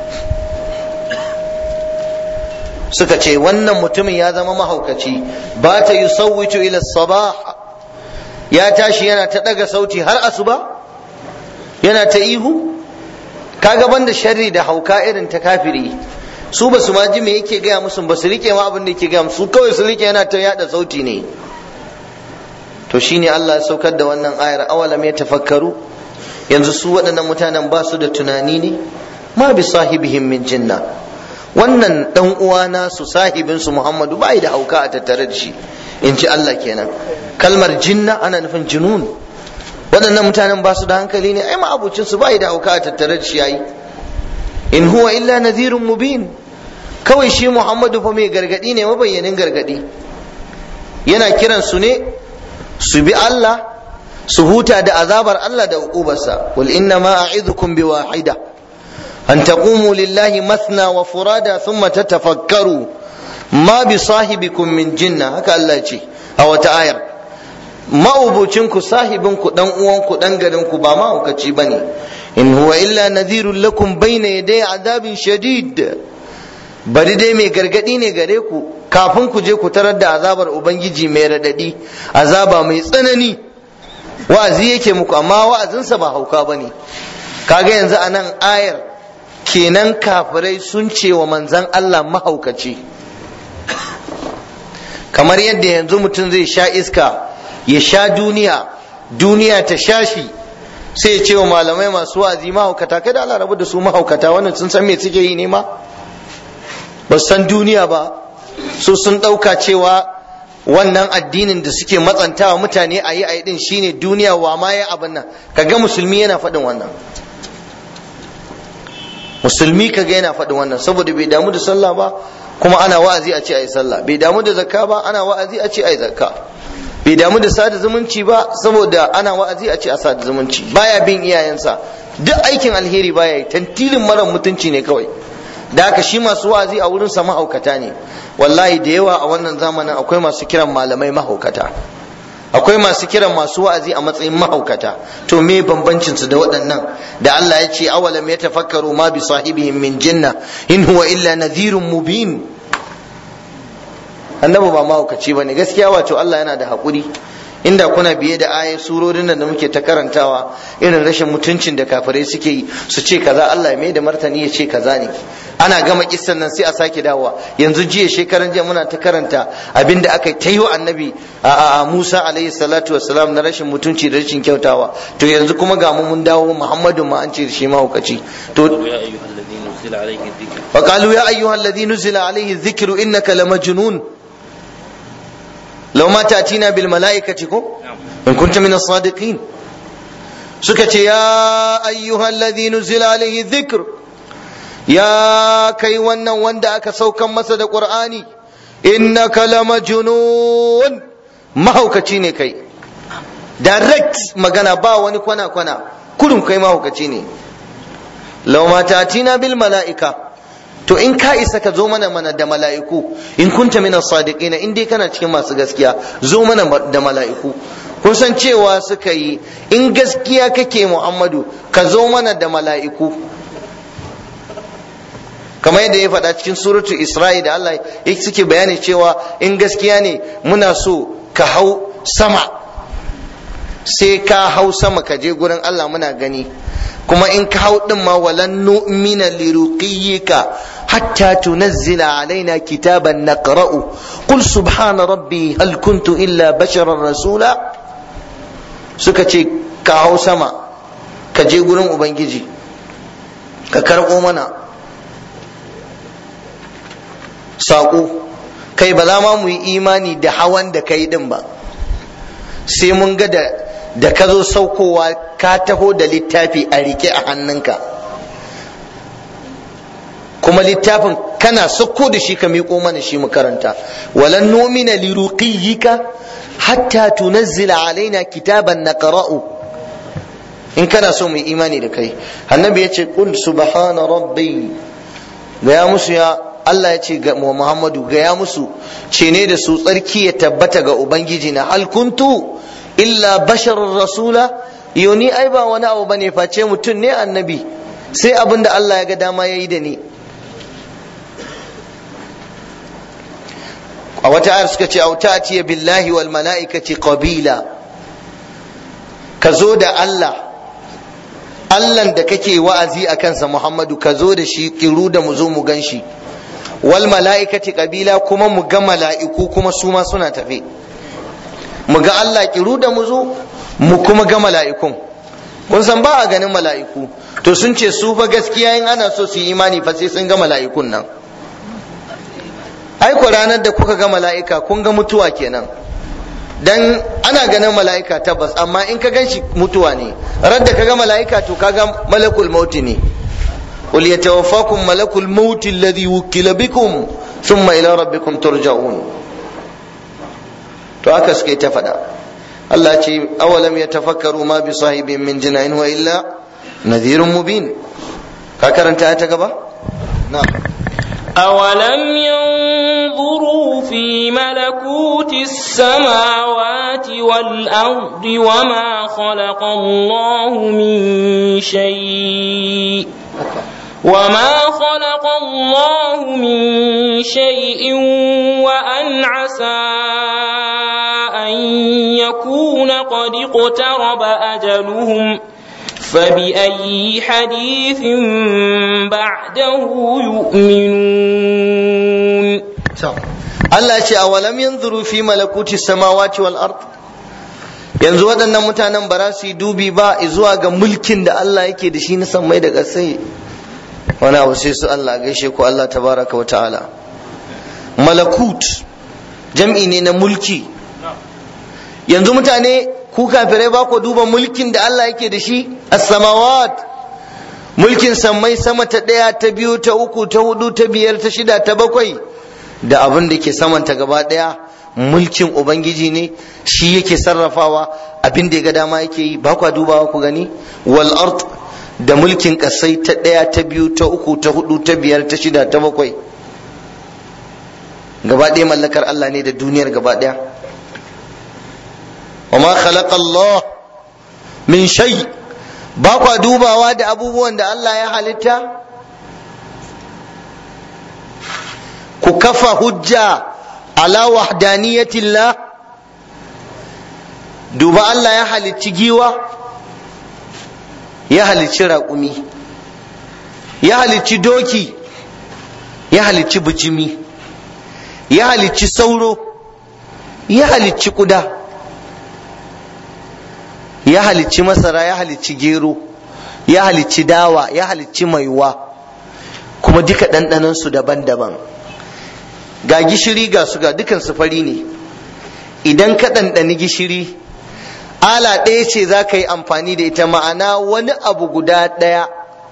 suka ce wannan mutumin ya zama mahaukaci ba ta yusawwitu ila sabah ya tashi yana ta daga sauti har asuba yana ta ihu kaga banda sharri da hauka irin ta kafiri su ba su ma ji me yake gaya musu ba su rike ma abin da yake gaya musu kawai su rike yana ta yada sauti ne to shine Allah ya saukar da wannan ayar awalam ya tafakkaru yanzu su waɗannan mutanen ba su da tunani ne ma bi sahibihim min jinna wannan dan uwana su sahibin su Muhammadu bai da hauka a tattare da shi in ji Allah kenan kalmar jinna ana nufin junun waɗannan mutanen ba su da hankali ne ai ma abucin su bai da hauka a tattare da shi yayi in huwa illa nadhirun mubin kawai shi Muhammadu fa mai gargadi ne mabayyanin gargadi yana kiran su ne su bi Allah su huta da azabar Allah da uqubarsa qul inna ma a'idhukum bi wahida an taqumu lillahi mathna wa furada thumma tatafakkaru ma bi sahibikum min jinna haka Allah ya ce a wata ayar ma'ubucin ku sahibin ku dan uwan ku dan garin ku ba mahaukaci bane in huwa illa nadhirun lakum bayna yaday adabin shadid bari dai mai gargadi ne gare ku kafin ku je ku tarar da azabar ubangiji mai radadi azaba mai tsanani wa'azi yake muku amma wa'azinsa ba hauka bane kaga yanzu a nan ayar kenan kafirai sun ce wa manzan Allah mahaukaci kamar yadda yanzu mutum zai sha iska ya sha duniya duniya ta sha shi sai ya ce wa malamai masu wa'azi mahaukata kada Allah rabu da su mahaukata wannan sun san me suke yi ne ma ba san duniya ba su sun ɗauka cewa wannan addinin da suke matsantawa mutane a yi a din shine duniya wa ma ya abin nan kaga musulmi yana faɗin wannan musulmi kaga yana faɗin wannan saboda bai damu da sallah ba kuma ana wa'azi a ce a yi sallah bai damu da zakka ba ana wa'azi a ce a yi zakka bai damu da sada zumunci ba saboda ana wa'azi a ce a sada zumunci baya bin iyayensa duk aikin alheri baya yi tantilin mara mutunci ne kawai da haka shi masu wa'azi a wurin sa mahaukata ne wallahi da yawa a wannan zamanin akwai masu kiran malamai mahaukata akwai masu kiran masu wa'azi a matsayin mahaukata to me bambancin su da waɗannan da Allah ya ce awalam ya tafakkaru ma bi sahibihim min jinna in huwa illa nadhirun mubin annabi ba mahaukaci bane gaskiya wato Allah yana da haƙuri inda kuna biye da ayi surorin nan da muke ta karantawa irin rashin mutuncin da kafirai suke yi su ce kaza Allah ya mai da martani ya ce kaza ne ana gama kissan nan sai a sake dawowa yanzu jiya shekaran jiya muna ta karanta abinda aka ta yi wa annabi a Musa alaihi salatu wassalam na rashin mutunci da rashin kyautawa to yanzu kuma ga mu mun dawo Muhammadu ma an ce shi mahaukaci to وقالوا يا أيها الذي نزل عليه الذكر إنك لمجنون لو ما تأتينا بالملائكة إن كنت من الصادقين سكت يا أيها الذي نزل عليه الذكر يا كي ون وند أك سوكا مسد قرآني إنك لمجنون ما هو كتيني كي direct magana ba wani kwana kwana kudin kai mahaukaci ne lau ma tatina bil mala'ika to in ka isa ka zo mana mana da mala'iku in kunta minas sadiqina in dai kana cikin masu gaskiya zo mana da mala'iku kun san cewa suka yi in gaskiya kake Muhammadu ka zo mana da mala'iku kamar yadda ya faɗa cikin suratu Isra'i da Allah ya suke bayani cewa in gaskiya ne muna so ka hau sama sai ka hau sama ka je gurin Allah muna gani kuma in ka hau din ma walan nu'mina liruqiyyika hatta tunazzila alaina kitaban naqra'u qul subhana rabbi hal kuntu illa basharan rasula suka ce ka hau sama ka je gurin ubangiji ka karɓo mana saƙo kai ba za ma mu yi imani da hawan da kai din ba sai mun ga da da ka zo saukowa ka taho da littafi a rike a hannunka kuma littafin kana sauko da shi ka miƙo mana shi mu karanta walan numina li ruqiyyika hatta tunazzila alaina kitaban naqra'u in kana so mu imani da kai annabi yace qul subhana rabbi ga ya musu ya Allah ya ce ga Muhammadu gaya musu ce ne da su tsarki ya tabbata ga ubangiji na hal kuntu illa basharur rasula yoni ai ba wani abu bane face mutum ne annabi sai abin da Allah ya ga dama yayi da ni a wata ayar suka ce auta atiya billahi wal mala'ikati qabila ka zo da Allah Allahn da kake wa'azi a kansa Muhammadu ka zo da shi kiru da mu zo mu gan shi wal mala'ikati qabila kuma mu ga mala'iku kuma su ma suna tafe mu ga Allah kiru da mu zo mu kuma ga mala'ikun kun san ba a ganin mala'iku to sun ce su fa gaskiya in ana so su yi imani fa sai sun ga mala'ikun nan ai ku ranar da kuka ga mala'ika kun ga mutuwa kenan dan ana ganin mala'ika tabbas amma in ka ganshi mutuwa ne rar da ka ga mala'ika to ka ga malakul mauti ne qul yatawaffakum malakul maut alladhi wukila bikum thumma ila rabbikum turja'un to haka suke ta faɗa Allah ce awalam yatafakkaru ma bi sahibin min jina'in wa illa nadhirun mubin ka karanta ta gaba na'am أولم ينظروا في ملكوت السماوات والأرض وما خلق الله من شيء وما خلق الله من شيء وأن عسى أن يكون قد اقترب أجلهم فبأي حديث بعده يؤمنون Allah ce a walam yanzuru fi malakuti samawati wal ard yanzu waɗannan mutanen ba za su yi dubi ba zuwa ga mulkin da Allah yake da shi na sammai da ƙasai wani abu sai su Allah gaishe ku Allah tabaraka wa ta'ala malakut jam'i ne na mulki yanzu mutane ku kafirai ba ku duba mulkin da Allah yake da shi as-samawat mulkin sammai sama ta ɗaya ta biyu ta uku ta hudu ta biyar ta shida ta bakwai da abin da ke samanta gaba ɗaya mulkin ubangiji ne shi yake sarrafawa abin da ya ga dama yake yi ba kwa dubawa ku gani wal ard da mulkin kasai ta ɗaya ta biyu ta uku ta hudu ta biyar ta shida ta bakwai gaba ɗaya mallakar Allah ne da duniyar gaba ɗaya وما خلق الله من شيء ba kwa dubawa da abubuwan da Allah ya halitta ku kafa hujja ala wahdaniyatillah duba Allah ya halicci giwa ya halicci raƙumi ya halicci doki ya halicci bijimi ya halicci sauro ya halicci ƙuda ya halicci masara ya halicci gero ya halicci dawa ya halicci maiwa kuma duka ɗanɗanansu daban-daban ga gishiri ga su ga dukan su fari ne idan ka ɗanɗani gishiri ala ɗaya ce za ka yi amfani da ita ma'ana wani abu guda ɗaya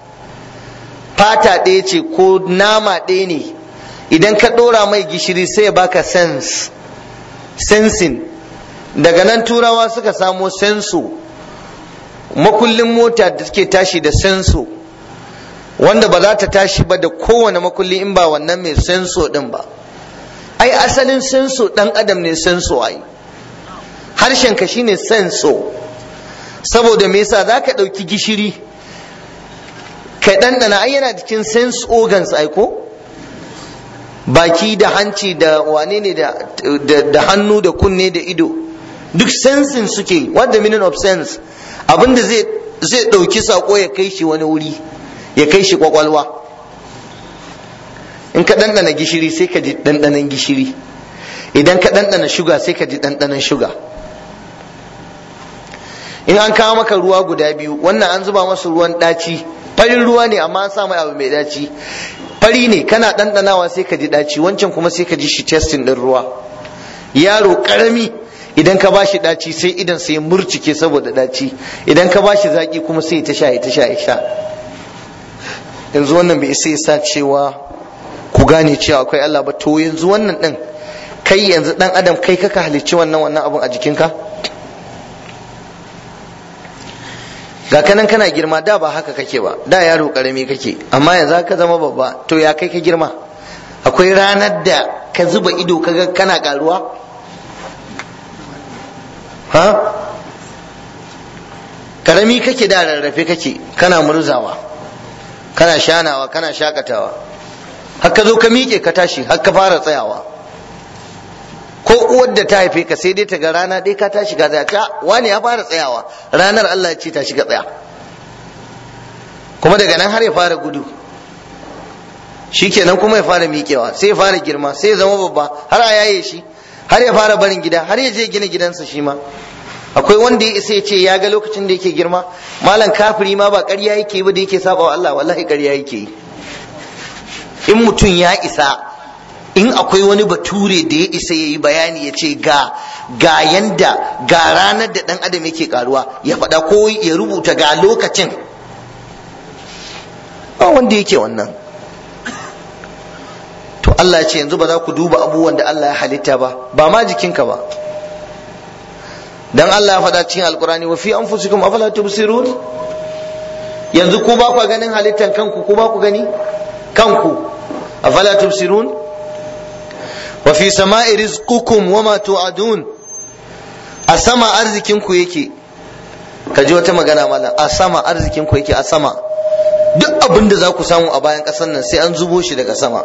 fata ɗaya ce ko nama ɗaya ne idan ka ɗora mai gishiri sai ya baka sense sensing daga nan turawa suka samo senso makullin mota da suke tashi da senso wanda ba za ta tashi ba da kowane makulli in ba wannan mai senso din ba ai asalin senso dan adam ne senso ai harshen ka shine senso saboda me yasa za ka ɗauki gishiri ka ɗanɗana ai yana cikin sense organs ai ko baki da hanci da wane ne da hannu da kunne da ido duk sensin suke what the meaning of sense abinda zai zai ɗauki sako ya kai shi wani wuri ya kai shi kwakwalwa in ka ɗanɗana gishiri sai ka ji ɗanɗanon gishiri idan ka ɗanɗana shuga sai ka ji ɗanɗanon shuga in an kawo maka ruwa guda biyu wannan an zuba masa ruwan ɗaci farin ruwa ne amma an sa mai abu mai ɗaci fari ne kana ɗanɗanawa sai ka ji ɗaci wancan kuma sai ka ji shi testing ɗin ruwa yaro ƙarami idan ka ba shi ɗaci sai idan sai murcike saboda ɗaci idan ka ba shi zaƙi kuma sai ta sha ta sha sha yanzu wannan bai sai sa cewa ku gane cewa akwai Allah ba to yanzu wannan ɗin kai yanzu ɗan adam kai kaka halicci wannan wannan abun a jikinka ga kanan kana girma da ba haka kake ba da yaro karami kake amma yanzu ka zama babba to ya kai ka girma akwai ranar da ka zuba ido kaga kana karuwa ha karami kake da rarrafe kake kana murzawa kana shanawa kana shakatawa har ka zo ka miƙe ka tashi har ka fara tsayawa ko uwar da ta haife ka sai dai ta ga rana dai ka tashi ka tsaya ta wani ya fara tsayawa ranar Allah ce ta shiga tsaya kuma daga nan har ya fara gudu shikenan kuma ya fara miƙewa sai ya fara girma sai ya zama babba har a yaye shi har ya fara barin gida har ya je gina gidansa shi ma akwai wanda ya isa ya ce ya ga lokacin da yake girma malam kafiri ma ba ƙarya yake ba da yake saba wa Allah wallahi ƙarya yake yi in mutum ya isa in akwai wani bature da ya isa ya yi bayani ya ce ga ga yanda ga ranar da ɗan adam yake karuwa ya faɗa ko ya rubuta ga lokacin ba wanda yake wannan to Allah ce yanzu ba za ku duba abubuwan da Allah ya halitta ba ba ma jikinka ba dan Allah ya faɗa cikin alkurani wa fi anfusikum afala tubsirun yanzu ku ba ku ganin halittan kanku ku ba ku gani kanku afala tubsirun wa fi sama'i rizqukum wa ma tu'adun a sama arzikin ku yake ka ji wata magana malam a sama arzikin ku yake a sama duk abin da za ku samu a bayan ƙasar nan sai an zubo shi daga sama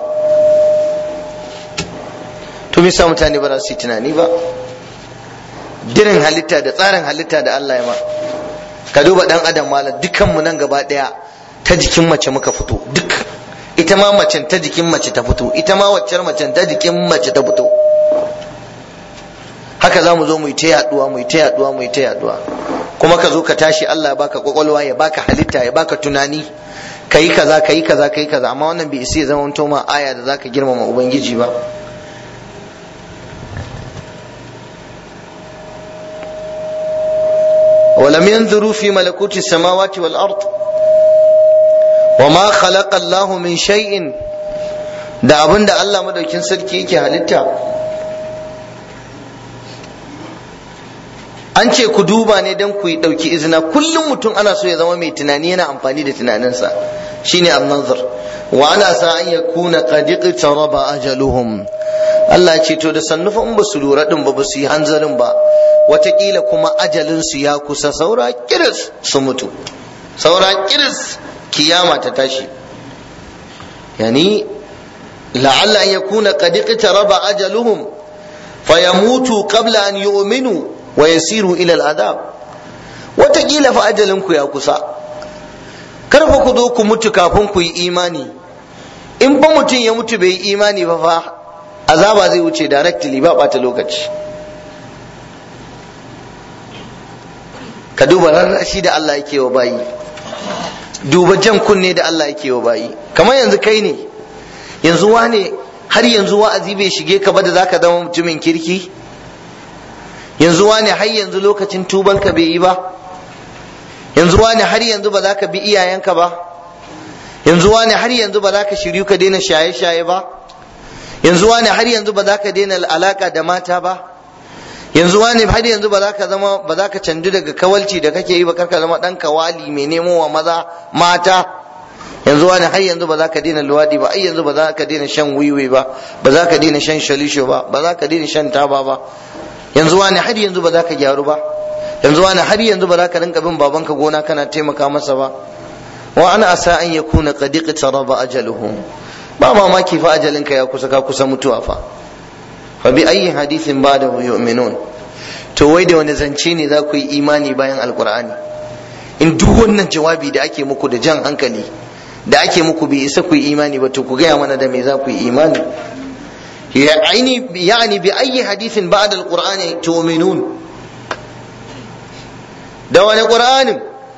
to me sa mutane ba za su yi tunani ba dirin halitta da tsarin halitta da Allah ya ma ka duba dan adam malam dukanmu nan gaba daya ta jikin mace muka fito duk ita ma macen ta jikin mace ta fito ita ma waccar macen ta jikin mace ta fito haka za mu zo mu yi ta yaduwa mu yi ta yaduwa mu yi ta yaduwa kuma ka zo ka tashi Allah ya baka kwakwalwa ya baka halitta ya baka tunani kayi kaza kayi kaza kayi kaza amma wannan bai isa ya zama ma aya da zaka girmama ubangiji ba ولم ينظروا في ملكوت السماوات والأرض وما خلق الله من شيء da abin da Allah madaukin sarki yake halitta an ce ku duba ne don ku yi ɗauki izina kullum mutum ana so ya zama mai tunani yana amfani da tunaninsa shine an-nazar wa ana sa an yakuna qad iqtaraba ajaluhum Allah ce to da sannufa in ba su lura din ba ba su yi hanzarin ba watakila kuma ajalinsu ya kusa saura kiris su mutu saura kiris kiyama ta tashi yani la'alla an yakuna qad iqtaraba ajaluhum fayamutu qabla an yu'minu wa yasiru ila al'adab watakila fa ajalinku ya kusa kar fa ku zo ku mutu kafin ku yi imani in fa mutum ya mutu bai yi imani ba fa azaba zai wuce directly ba ɓata lokaci ka duba rarrashi da Allah yake wa bayi duba jan kunne da Allah yake wa bayi kamar yanzu kai ne yanzu wane har yanzu wa'azi bai shige ka ba da zaka zama mutumin kirki yanzu wane har yanzu lokacin tubanka bai yi ba yanzu wane har yanzu ba za ka bi iyayenka ba yanzu wane har yanzu ba za ka shiryu ka daina shaye-shaye ba yanzu wane har yanzu ba za ka daina alaka da mata ba yanzu wani har yanzu ba za ka zama ba za ka canju daga kawalci da kake yi ba karka zama dan kawali mai nemo wa maza mata yanzu wani har yanzu ba za ka daina luwadi ba ai yanzu ba za ka daina shan wiwi ba ba za ka daina shan shalisho ba ba za ka daina shan taba ba yanzu wani har yanzu ba za ka gyaru ba yanzu wani har yanzu ba za ka rinka bin babanka gona kana taimaka masa ba wa ana asa an yakuna qad iqtaraba ajaluhum ba mamaki fa ajalinka ya kusa ka kusa mutuwa fa fa bi ayyi hadithin ba'dahu yu'minun to wai da wani zance ne za ku yi imani bayan alqur'ani in duk wannan jawabi da ake muku da jan hankali da ake muku bai isa ku yi imani ba to ku gaya mana da me za ku yi imani يعني يعني بأي حديث بعد القرآن تؤمنون دوان القرآن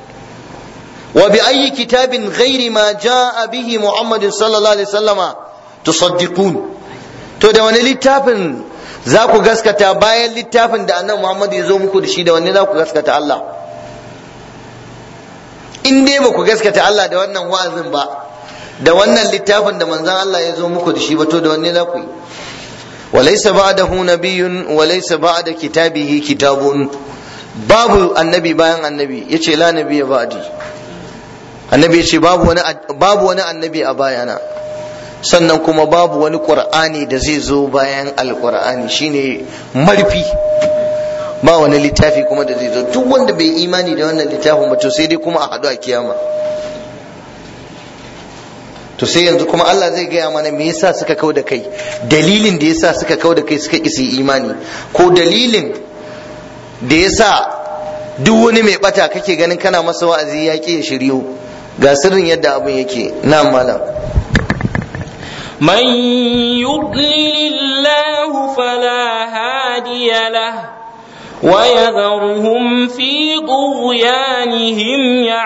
وبأي كتاب غير ما جاء به محمد صلى الله عليه وسلم تصدقون to da wani littafin za ku gaskata bayan littafin da annabi Muhammad ya zo muku da shi da wanne za ku gaskata Allah in dai ba ku gaskata Allah da wannan wa'azin ba da wannan littafin da manzon Allah ya zo muku da shi ba to da wanne za ku yi وليس بعده نبي وليس بعد كتابه كتاب babu annabi bayan annabi yace la nabiyya ba'di annabi yace babu wani babu wani annabi a bayana sannan kuma babu wani qur'ani da zai zo bayan alqur'ani shine marfi ba wani littafi kuma da zai zo duk wanda bai imani da wannan littafin ba to sai dai kuma a haɗu a kiyama to sai yanzu kuma Allah zai gaya mana me yasa suka kau da kai dalilin da yasa suka kau da kai suka ƙi imani ko dalilin da yasa duk wani mai bata kake ganin kana masa wa'azi ya ƙi ya shiryo ga sirrin yadda abin yake na malam من يضلل الله فلا هادي له ويذرهم في طغيانهم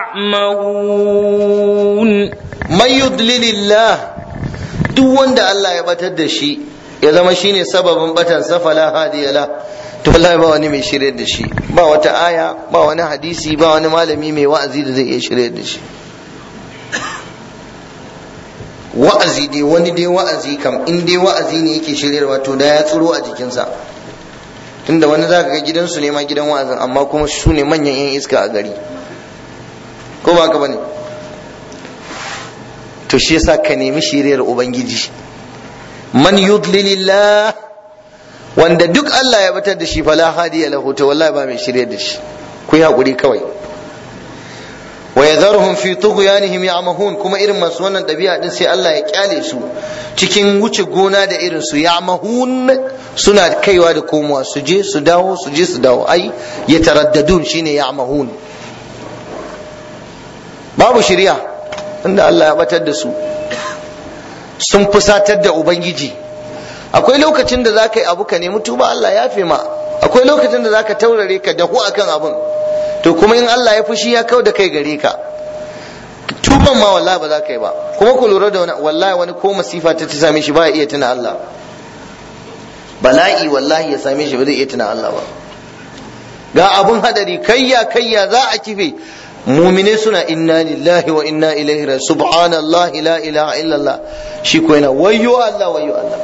يعمهون man yudlilillah duk wanda Allah ya batar da shi ya zama shine sababin batan safala hadiyala to wallahi ba wani mai shirye da shi ba wata aya ba wani hadisi ba wani malami mai wa'azi da zai iya shirye da shi wa'azi dai wani dai wa'azi kam in dai wa'azi ne yake shiryarwa to da ya tsiro a jikinsa tunda wani zaka ga gidansu ne ma gidan wa'azin amma kuma su ne manyan yan iska a gari ko ba ka bane to shi yasa ka nemi shiriyar ubangiji man yudlilillah wanda duk Allah ya batar da shi fala hadiya lahu to wallahi ba mai shiryar da shi ku yi hakuri kawai wa yadharuhum fi tughyanihim ya'mahun kuma irin masu wannan dabi'a din sai Allah ya kyale su cikin wuce gona da irin su ya'mahun suna kaiwa da komowa su je su dawo su je su dawo ai yataraddadun shine ya'mahun babu shiriya inda Allah ya batar da su sun fusatar da ubangiji akwai lokacin da zaka yi abu ka nemi tuba Allah ya fi ma akwai lokacin da zaka taurare ka dahu akan abun to kuma in Allah ya fushi ya kau da kai gare ka tuban ma wallahi ba za ka yi ba kuma ku lura da wani wallahi wani ko masifa ta same shi ba ya iya tuna Allah bala'i wallahi ya same shi ba zai iya tuna Allah ba ga abun hadari kayya kayya za a kife mumine suna inna lillahi wa inna ilaihi raji'un subhanallah la ilaha illallah shi ko yana wayyo Allah wayyo Allah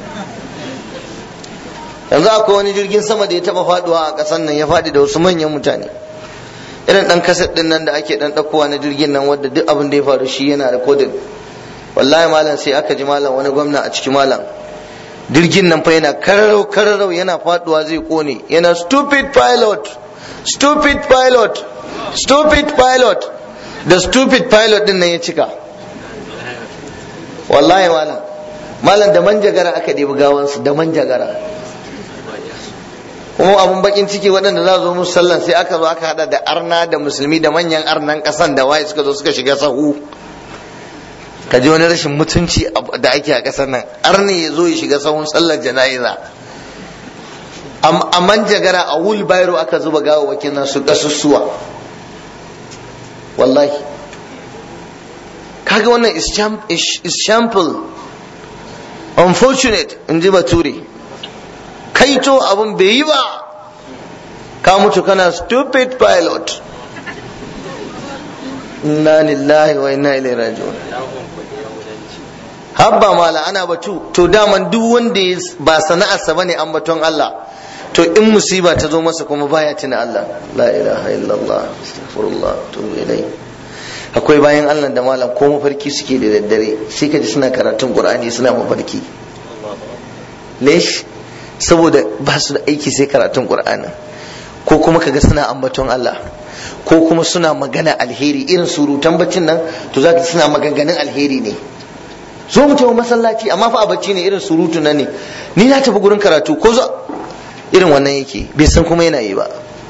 yanzu akwai wani jirgin sama da ya taba faduwa a kasan nan ya fadi da wasu manyan mutane irin dan kaset din nan da ake dan dakowa na jirgin nan wanda duk abin da ya faru shi yana recording wallahi malam sai aka ji malam wani gwamna a cikin malam jirgin nan fa yana kararau kararau yana faduwa zai kone yana stupid pilot stupid pilot stupid pilot da stupid pilot din nan ya cika wallahi malam malam da manjagara aka ɗebi gawansu da manjagara kuma abun bakin ciki waɗanda za zo musu sallan sai aka zo aka hada da arna da musulmi da manyan arnan ƙasan da waye suka zo suka shiga sahu ka ji wani rashin mutunci da ake a ƙasar nan arni ya zo ya shiga sahun sallar jana'iza a manjagara a wheelbarrow aka zuba gawawakin nan su ƙasussuwa wallahi kaga wannan is shample unfortunate in ji bature kaito abin bai yi ba ka mutu kana stupid pilot inna lillahi wa inna ilaihi raji'un habba mala ana batu to daman duk wanda ba sana'arsa bane an baton Allah to in musiba ta zo masa kuma baya tuna Allah la ilaha illallah astaghfirullah tubu ilai akwai bayan Allah da malam ko mafarki suke da daddare sai ka ji suna karatun Qur'ani suna mafarki lesh saboda ba su da aiki sai karatun Qur'ani ko kuma kaga suna ambaton Allah ko kuma suna magana alheri irin surutan baccin nan to zaka suna maganganun alheri ne zo mu tafi masallaci amma fa a bacci ne irin surutu nan ne ni na tafi gurin karatu ko zo irin wannan yake bai san kuma yana yi ba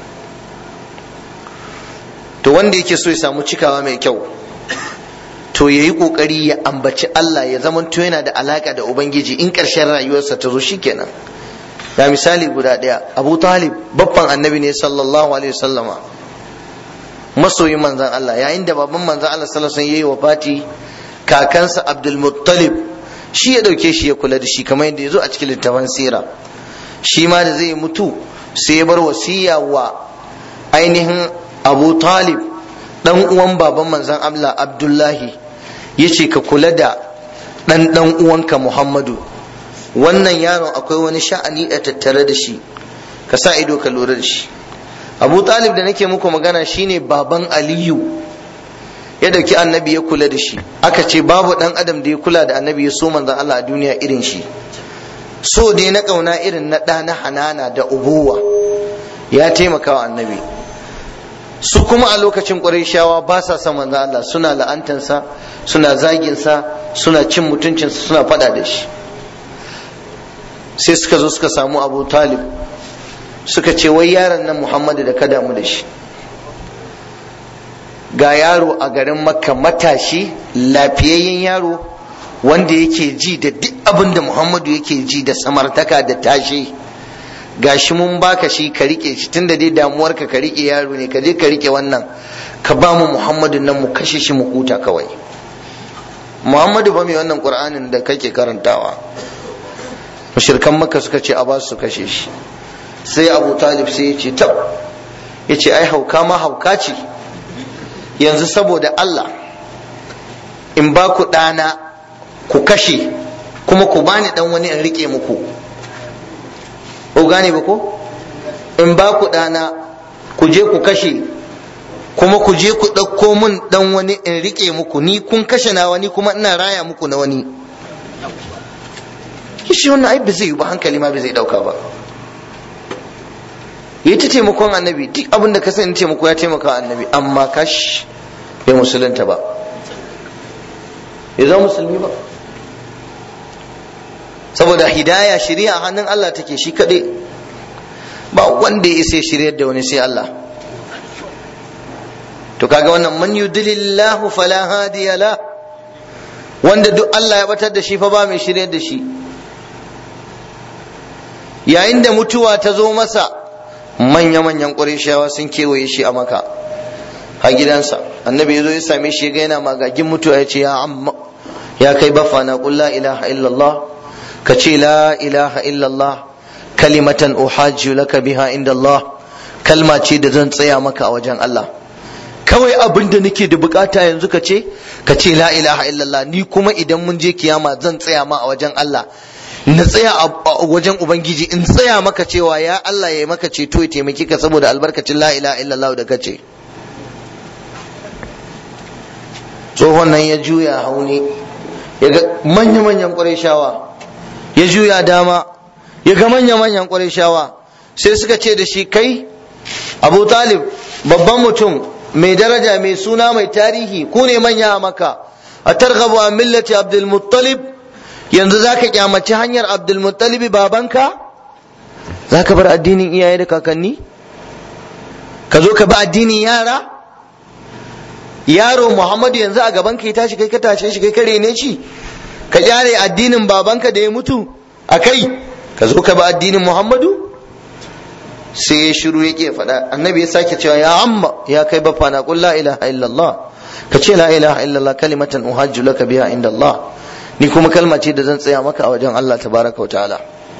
to wanda yake so ya samu cikawa mai kyau to yayi kokari ya ambaci Allah ya zama to yana da alaka da ubangiji in ƙarshen rayuwarsa ta zo shikenan ga misali guda ɗaya Abu Talib babban annabi ne sallallahu alaihi wasallama masoyin manzon Allah yayin da baban manzon Allah sallallahu alaihi wasallam yayi wafati kakansa Abdul Muttalib shi ya dauke shi ya kula da shi kamar yadda ya zo a cikin littafin sira shi ma da zai mutu sai ya bar wasiya wa ainihin abu talib dan uwan baban manzon Allah abdullahi ya ce ka kula da dan dan uwanka muhammadu wannan yaron akwai wani sha'ani a tattare da shi ka sa ido ka lura da shi abu talib da nake muku magana shine baban aliyu ya dauki annabi ya kula da shi aka ce babu dan adam da ya kula da annabi ya so manzon Allah a duniya irin shi so dai na kauna irin na ɗa na hanana da ubuwa ya taimaka wa annabi su kuma a lokacin ƙwarishawa ba sa son manzon Allah suna la'antansa suna zaginsa suna cin mutuncinsa suna faɗa da shi sai suka zo suka samu abu talib suka ce wai yaron nan muhammadu da ka damu da shi ga yaro a garin makka matashi lafiyayyen yaro wanda yake ji da duk abin da muhammadu yake ji da samartaka da tashe gashi mun baka shi ka rike shi tunda dai damuwarka ka rike yaro ne ka je ka rike wannan ka ba mu muhammadu nan mu kashe shi mu huta kawai muhammadu ba mai wannan qur'anin da kake karantawa mushrikan makka suka ce a ba su kashe shi sai abu talib sai ya ce tab ya ce ai hauka ma hauka ce yanzu saboda Allah in ba ku ɗana ku kashe kuma ku bani ɗan wani in rike muku ko gane ba ko in ba ku ɗana ku je ku kashe kuma ku je ku ɗauko mun ɗan wani in rike muku ni kun kashe na wani kuma ina raya muku na wani shi wannan ai ba zai yi ba hankali ma ba zai ɗauka ba yi ta taimakon annabi duk abin da ka sani taimako ya taimaka annabi amma kash bai musulunta ba ya zama musulmi ba saboda hidaya shari'a hannun Allah take shi kaɗai ba wanda ya isa shiryar da wani sai Allah to kaga wannan man yudlillahu fala hadiya la wanda duk Allah ya batar da shi fa ba mai shiryar da shi yayin da mutuwa ta zo masa manya-manyan ƙurishawa sun kewaye shi a maka a gidansa annabi ya zo ya same shi ga yana magagin mutuwa ya ce ya amma ya kai bafa na qul la ilaha illallah ka ce la ilaha illallah kalimatan uhajju laka biha inda Allah kalma ce da zan tsaya maka a wajen Allah kawai abin da nake da bukata yanzu ka ce ka ce la ilaha illallah ni kuma idan mun je kiyama zan tsaya ma a wajen Allah na tsaya a wajen ubangiji in tsaya maka cewa ya Allah ya yi maka ceto ya taimaki ka saboda albarkacin la ilaha illallah da kace tsohon nan ya juya hauni ya ga manya-manyan shawa ya juya dama ya ga manya-manyan shawa sai suka ce da shi kai abu talib babban mutum mai daraja mai suna mai tarihi ku ne manya a maka a targhabu a millati abdul muttalib yanzu za ka kyamaci hanyar abdulmuttalibi babanka za ka bar addinin iyaye da kakanni ka zo ka bi addinin yara yaro muhammadu yanzu a gaban ka ya tashi kai ka tashe shi kai ka rene shi ka kyare addinin babanka da ya mutu a kai ka zo ka bi addinin muhammadu sai ya shiru yake faɗa annabi ya sake cewa ya amma ya kai bafa na qul la ilaha illallah ka ce la ilaha illallah kalimatan uhajju laka biha inda Allah ni kuma kalma ce da zan tsaya maka a wajen Allah tabaraka wa ta'ala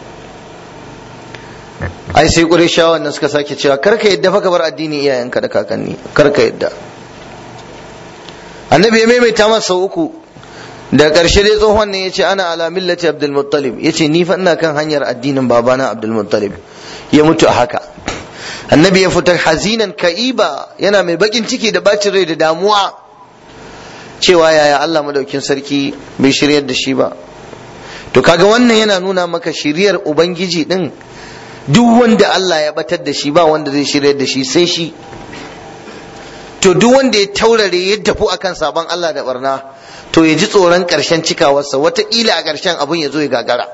ai sai qurayshawan nan suka sake cewa karka yadda fa ka bar addini iyayenka da kakanni karka yadda annabi ya maimaita masa sau uku da ƙarshe dai tsohon ne ya ce ana ala millati abdul muttalib ya ce ni fa ina kan hanyar addinin babana abdul muttalib ya mutu a haka annabi ya fita hazinan ka'iba yana mai bakin ciki da bacin rai da damuwa cewa yaya Allah madaukin sarki bai shiryar da shi ba to kaga wannan yana nuna maka shiryar ubangiji din duk wanda Allah ya batar da shi ba wanda zai shiryar da shi sai shi to duk wanda ya taurare ya tafi akan sabon Allah da barna to ya ji tsoron karshen cikawarsa wataƙila a karshen abun ya zo ya gagara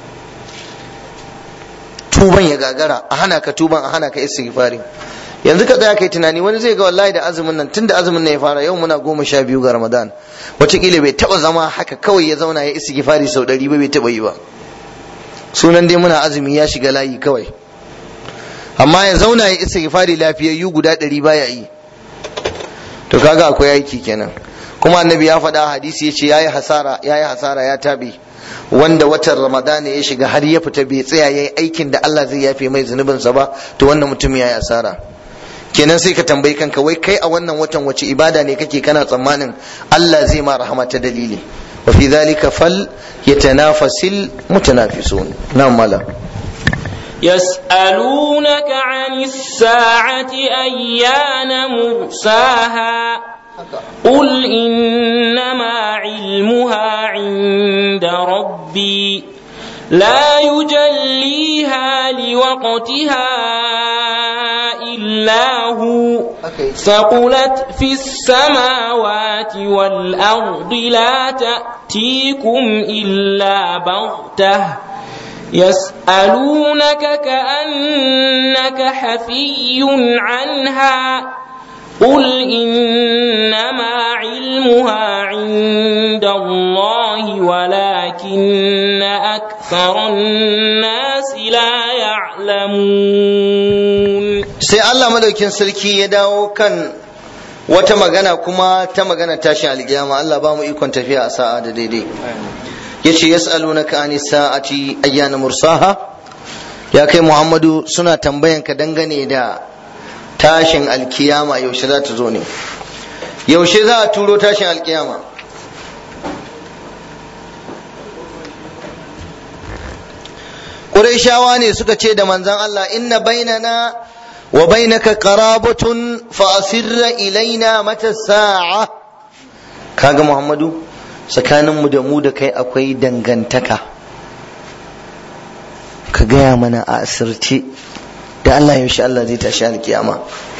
tuban ya gagara a hana ka tuban a hana ka istighfari yanzu ka tsaya kai tunani wani zai ga wallahi da azumin nan tunda azumin nan ya fara yau muna goma sha biyu ga ramadan wataƙila bai taɓa zama haka kawai ya zauna ya istighfari sau ɗari ba bai taɓa yi ba sunan dai muna azumi ya shiga layi kawai amma ya zauna ya istighfari lafiyayyu guda ɗari baya yi to kaga akwai aiki kenan kuma annabi ya faɗa hadisi ya ce yayi hasara yayi hasara ya tabe wanda watan ramadana ya shiga har ya fita bai tsaya yayi aikin da Allah zai yafe mai zunubinsa ba to wannan mutum yayi asara kenan sai ka tambayi kanka wai kai a wannan watan wace ibada ne kake kana tsammanin Allah zai ma rahama ta dalili wa fi dhalika fal yatanafasil mutanafisun na'am mala يسألونك عن الساعة أيان مرساها قل إنما علمها عند ربي لا يجليها لوقتها إلا هو ثقلت في السماوات والأرض لا تأتيكم إلا بغتة يسألونك كأنك حفي عنها قل إنما علمها عند الله ولكن أكثر الناس لا يعلمون sai Allah madaukin sarki ya dawo kan wata magana kuma ta magana tashin alkiyama Allah ba mu ikon tafiya a sa'a da daidai yace yas'alunaka ani sa'ati ayyana mursaha ya kai Muhammadu suna tambayan ka dangane da tashin alkiyama yaushe za ta zo ne yaushe za a turo tashin alkiyama Qurayshawa ne suka ce da manzon Allah inna bainana wa bainaka qarabatun fa asirra ilaina mata sa'a kaga Muhammadu tsakaninmu da mu da kai akwai dangantaka ka gaya mana a asirce da Allah yaushe Allah zai tashi alkiyama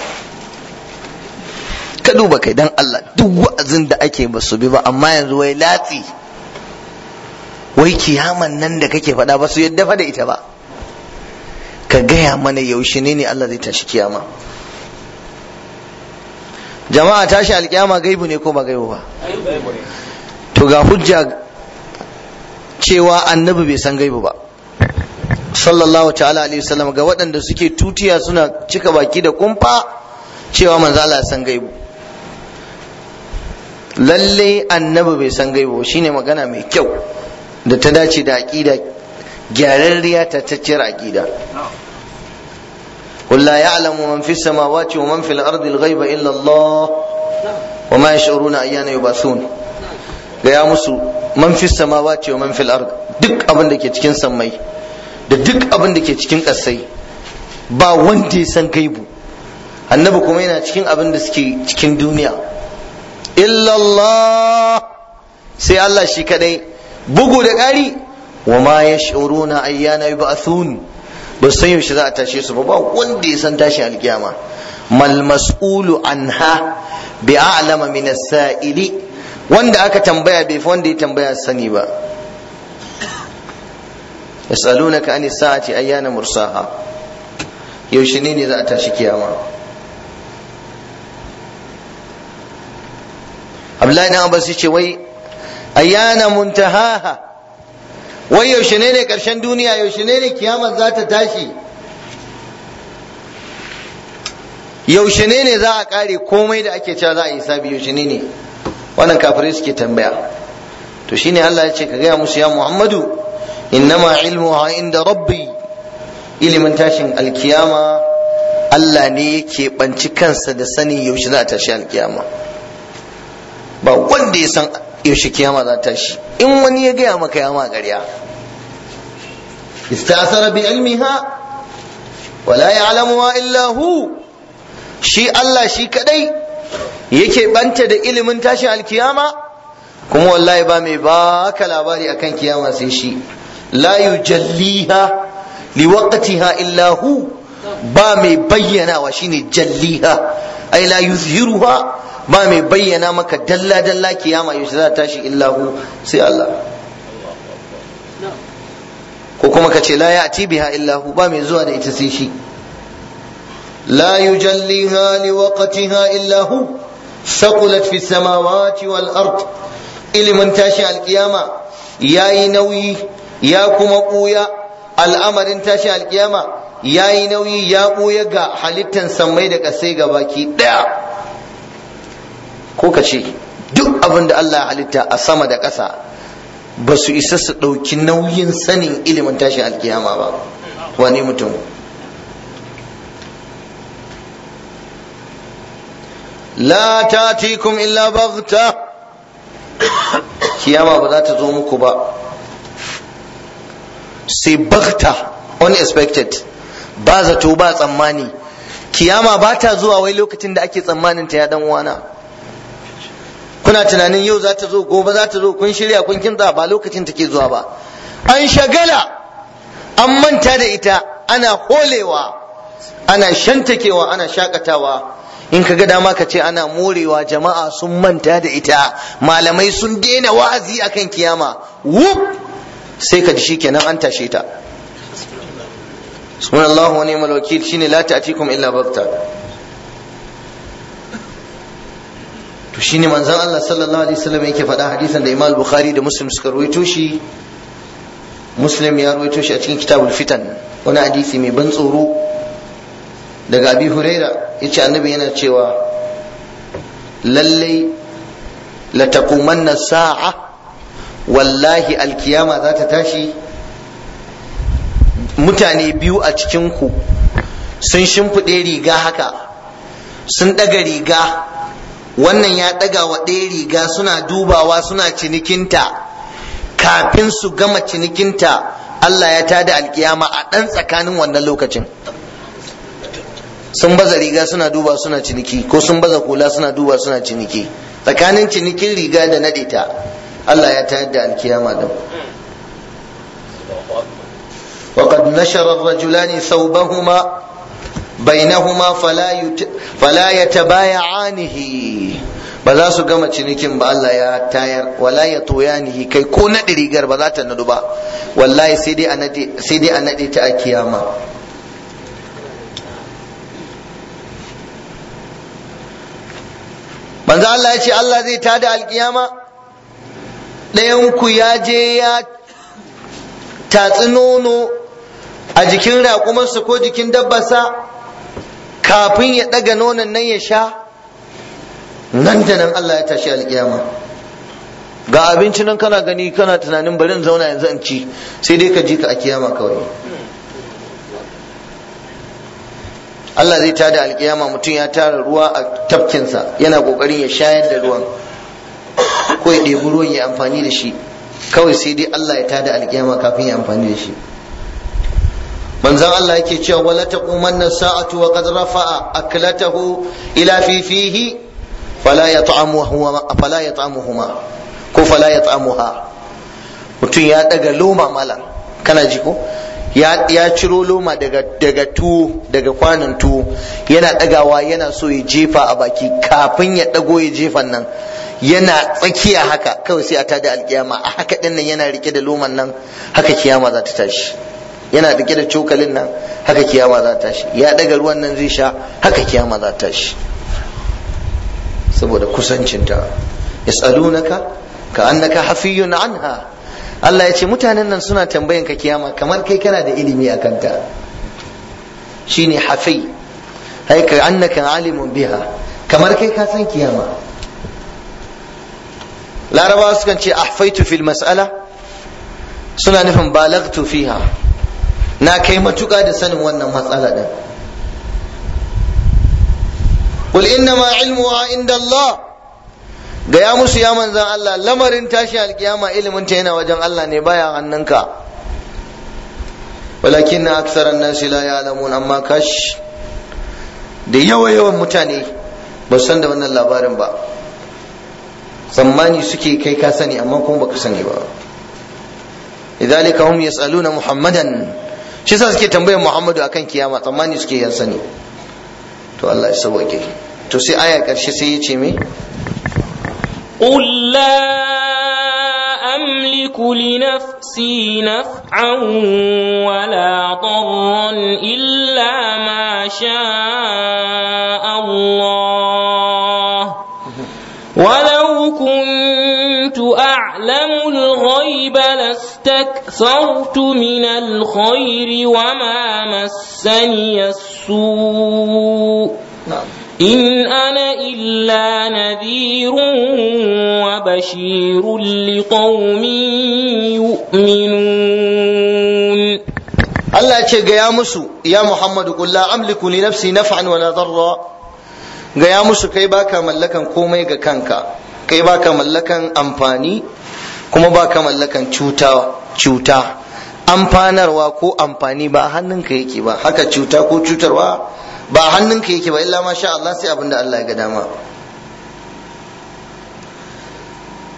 ka duba kai dan Allah duk wa'azin da ake ba su bi ba amma yanzu wai latsi wai kiyaman nan da kake faɗa ba su yadda fa da ita ba ka gaya mana yaushe ne ne Allah zai tashi kiyama jama'a tashi alkiyama gaibu ne ko ba gaibu ba to ga hujja cewa annabi bai san gaibu ba sallallahu ta'ala alaihi wasallam ga waɗanda suke tutiya suna cika baki da kumfa cewa manzo Allah san gaibu lalle annabi bai san gaibu shine magana mai kyau da ta dace da aqida gyararriya ta tacciyar aqida قل لا يعلم من في السماوات ومن في الأرض الغيب إلا الله وما يشعرون أيان يبعثون gaya musu man fi samawati wa man fil ard duk abin da ke cikin sammai da duk abin da ke cikin ƙasai ba wanda ya san gaibu annabi kuma yana cikin abin da suke cikin duniya illallah sai Allah shi kadai bugu da ƙari wa ma yash'uruna ayyana yub'athun ba san yaushe za a tashe su ba ba wanda ya san tashin alkiyama mal mas'ulu anha bi a'lama min as-sa'ili wanda aka tambaya bai fi wanda ya tambaya sani ba yasalunaka ani sa'ati ayyana mursaha yaushe ne ne za a tashi kiyama Abdullahi dan Abbas ce wai ayyana muntahaha wai yaushe ne ne karshen duniya yaushe ne ne kiyama za ta tashi yaushe ne ne za a kare komai da ake cewa za a yi sabi yaushe ne ne wannan kafirai suke tambaya to shine Allah ya ce ka gaya musu ya Muhammadu innama ilmuha inda rabbi ilimin tashin alkiyama Allah ne yake banci kansa da sani yaushe za a tashi alkiyama ba wanda ya san yaushe kiyama za ta tashi in wani ya gaya maka ya ma ƙarya istasara bi ilmiha wala ya'lamuha illa hu shi Allah shi kadai yake banta da ilimin tashin alkiyama kuma wallahi ba mai baka labari akan kiyama sai shi la yujalliha liwaqtiha illa hu ba mai bayyanawa shine jalliha ai la yuzhiruha ba mai bayyana maka dalla dalla kiyama yaushe za ta tashi illa hu sai Allah ko kuma ka ce la ya'ti biha illa hu ba mai zuwa da ita sai shi la yujalliha liwaqtiha illa hu ثقلت في السماوات والأرض ilimin tashi alkiyama ya yi nauyi ya kuma ɓuya al'amarin tashi alkiyama ya yi nauyi ya ɓuya ga halittan sammai da ƙasai ga baki ɗaya ko ka ce duk abin da Allah ya halitta a sama da ƙasa ba su isa su ɗauki nauyin sanin ilimin tashi alkiyama ba wani mutum la tatikum illa baghta kiyama ba za ta zo muku ba sai baghta unexpected ba zato ba tsammani kiyama ba ta zuwa wai lokacin da ake tsammanin ta ya dan uwana kuna tunanin yau za ta zo gobe za ta zo kun shirya kun kinta ba lokacin take zuwa ba an shagala an manta da ita ana holewa ana shantakewa ana shakatawa in ka ga dama ka ce ana morewa jama'a sun manta da ita malamai sun daina wa'azi akan kiyama wuf sai ka ji shikenan an tashe ta subhanallahu wa ni'mal wakil shine la ta'tikum illa bagta to shine manzon Allah sallallahu alaihi wasallam yake faɗa hadisin da Imam Bukhari da Muslim suka rawaito shi Muslim ya rawaito shi a cikin kitabul fitan wani hadisi mai ban tsoro daga Abi Huraira yace annabi yana cewa lallai la taqumanna sa'a wallahi alkiyama za ta tashi mutane biyu a cikin ku sun shimfiɗe riga haka sun ɗaga riga wannan ya ɗaga wa ɗaya riga suna dubawa suna cinikinta kafin su gama cinikinta Allah ya tada alkiyama a ɗan tsakanin wannan lokacin sun baza riga suna duba suna ciniki ko sun baza kula suna duba suna ciniki tsakanin cinikin riga da naɗe ta Allah ya tayar da alkiyama din وقد نشر الرجلان ثوبهما بينهما فلا يت... فلا يتبايعانه ba za su gama cinikin ba Allah ya tayar wala ya toyanihi kai ko naɗe rigar ba za ta nadu ba wallahi sai dai a naɗe sai dai a naɗe ta a kiyama manzo Allah ya ce Allah zai tada alkiyama ɗayan ku ya je ya tatsi nono a jikin raƙumarsa ko jikin dabbarsa kafin ya ɗaga nonon nan ya sha nan da nan Allah ya tashi alƙiyama ga abinci nan kana gani kana tunanin bari in zauna yanzu in ci sai dai ka ji ka a kiyama kawai Allah zai tada alƙiyama mutum ya tara ruwa a tafkinsa yana ƙoƙarin ya shayar da ruwan ko ya ɗebi ruwan ya amfani da shi kawai sai dai Allah ya tada alƙiyama kafin ya amfani da shi manzon Allah yake cewa wala taqumanna sa'atu wa qad rafa'a aklatahu ila fi fihi fala yat'amuhu fala yat'amuhuma ko fala yat'amuha mutum ya daga loma malam kana ji ko ya ya ciro loma daga daga tuwo daga kwanan tuwo yana dagawa yana so ya jefa a baki kafin ya dago ya jefan nan yana tsakiya haka kawai sai a tada alkiyama a haka din nan yana rike da loman nan haka kiyama za ta tashi yana rike da cokalin nan haka kiyama za ta tashi ya daga ruwan nan zai sha haka kiyama za ta tashi saboda kusancinta yas'alunaka ka annaka hafiyun anha Allah ya ce mutanen nan suna tambayan ka kiyama kamar kai kana da ilimi a kanta shine hafi hai ka annaka alimun biha kamar kai ka san kiyama larabawa sukan ce ahfaitu fil mas'ala suna nufin balagtu fiha na kai matuƙa da sanin wannan matsala din qul innama ilmuha inda Allah gaya musu ya manzan Allah lamarin tashi alkiyama ilimin ta yana wajen Allah ne baya hannunka walakin na aksaran nasi la ya'lamun amma kash da yawa yawan mutane ba san da wannan labarin ba tsammani suke kai ka sani amma kuma baka sani ba idhalika hum yas'aluna muhammadan shi yasa suke tambayar muhammadu akan kiyama tsammani suke yan sani to Allah ya sauke to sai aya karshe sai ya ce me قل لا أملك لنفسي نفعا ولا ضرا إلا ما شاء الله ولو كنت أعلم الغيب لاستكثرت من الخير وما مسني السوء إن أنا إلا نذير وبشير لقوم يؤمنون Allah ce gaya musu ya Muhammadu qul la amliku li nafsi naf'an wala darra gaya musu kai baka mallakan komai ga kanka kai baka mallakan amfani kuma baka mallakan cuta cuta amfanarwa ko amfani ba hannunka yake ba haka cuta ko cutarwa ba hannunka yake ba illa ma sha Allah sai abinda Allah ya ga dama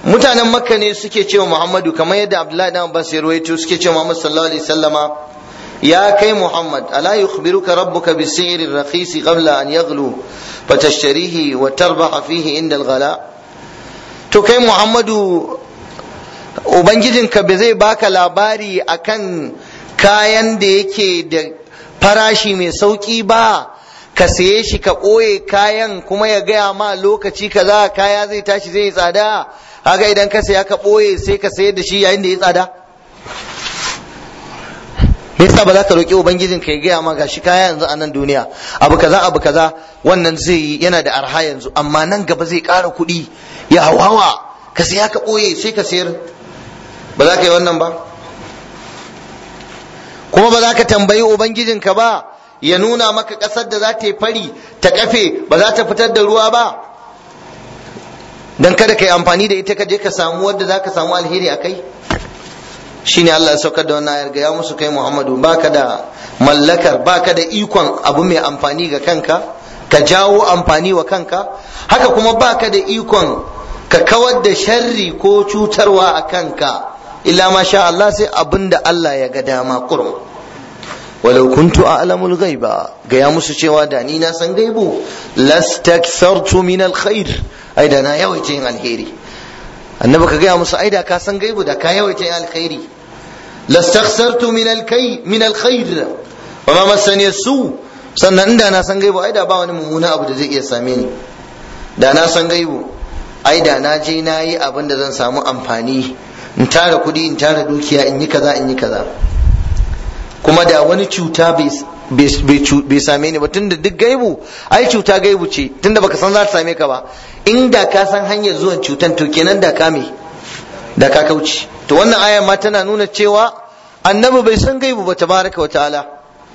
mutanen makka ne suke cewa muhammadu kamar yadda abdullahi dan abbas ya ruwaito suke cewa muhammad sallallahu alaihi wasallama ya kai muhammad ala yukhbiruka rabbuka bi si'ri rakhisi qabla an yaghlu fatashtarihi wa tarbaha fihi inda al-ghala to kai muhammadu ubangijinka bai zai baka labari akan kayan da yake da farashi mai sauki ba ka saye shi ka ɓoye kayan kuma ya gaya ma lokaci kaza kaya zai tashi zai yi tsada haka idan ka saya ka ɓoye sai ka sayar da shi yayin da ya tsada me yasa ba za ka roƙi ubangijin ka ya gaya ma gashi kaya yanzu a nan duniya abu kaza abu kaza wannan zai yi yana da arha yanzu amma nan gaba zai ƙara kuɗi ya hawa ka saya ka ɓoye sai ka sayar ba za ka yi wannan ba kuma ba za ka tambayi ubangijinka ba ya nuna maka ƙasar da za ta yi fari ta kafe ba za ta fitar da ruwa ba don kada ka yi amfani da ita ka je ka samu wadda za ka samu alheri a kai shine Allah ya saukar da wannan ayar ga ya musu kai Muhammadu baka da mallakar baka da ikon abu mai amfani ga kanka ka jawo amfani wa kanka haka kuma baka da ikon ka kawar da sharri ko cutarwa a kanka illa ma sha Allah sai abin da Allah ya ga dama kurum walau kuntu a'lamul ghaiba ga ya musu cewa da ni na san gaibu lastakthartu min alkhair ai da na yawaita yin alheri annabi ka gaya musu ai da ka san gaibu da ka yawaita yin alkhairi lastakthartu min alkay min alkhair wa ma masani su sannan inda na san gaibu ai da ba wani mummuna abu da zai iya same ni da na san gaibu ai da na je na yi abin da zan samu amfani in tara kuɗi in tara dukiya in yi kaza in yi kaza kuma da wani cuta bai same ni ba tunda duk gaibu ai cuta gaibu ce tunda baka san za ta same ka ba inda ka san hanyar zuwan cutan to kenan da ka me da ka kauce to wannan aya ma tana nuna cewa annabi bai san gaibu ba tabaraka wa ta'ala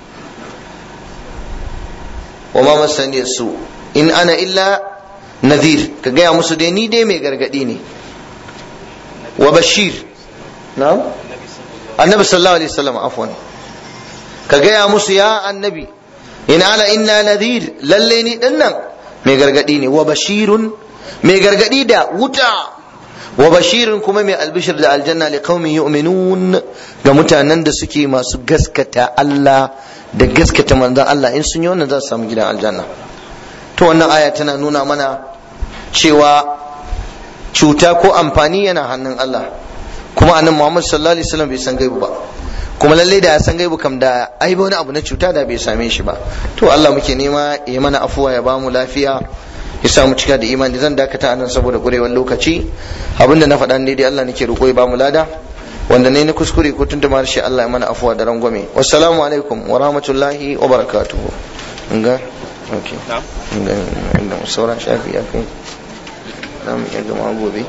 wa ma masani su in ana illa nadhir ka gaya musu dai ni dai mai gargadi ne wa bashir na'am annabi sallallahu alaihi wasallam afwan ka gaya musu ya annabi in ala inna nadhir lalle ni dinnan mai gargadi ne wa bashirun mai gargadi da wuta wa bashirun kuma mai albishir da aljanna li qaumin yu'minun ga mutanen da suke masu gaskata Allah da gaskata manzon Allah in sun yi wannan za su samu gidan aljanna to wannan aya tana nuna mana cewa cuta ko amfani yana hannun Allah kuma annabi Muhammad sallallahu alaihi wasallam bai san gaibu ba kuma lalle da ya san gaibu kam da ai wani abu na cuta da bai same shi ba to Allah muke nema ya mana afuwa ya bamu lafiya ya samu cika da imani zan dakata anan saboda kurewar lokaci abinda na faɗa ne dai Allah nake roƙo ya bamu lada wanda ne na kuskure ko tun da shi Allah ya mana afuwa da rangwame wassalamu alaikum wa rahmatullahi wa barakatuhu nga okay nga nga sauran shafi ya kai za mu iya gama gobe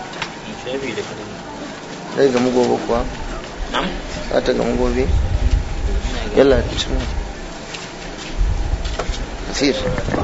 zai gamu gobe kuwa za ta gamu gobe yalla ki ci kasir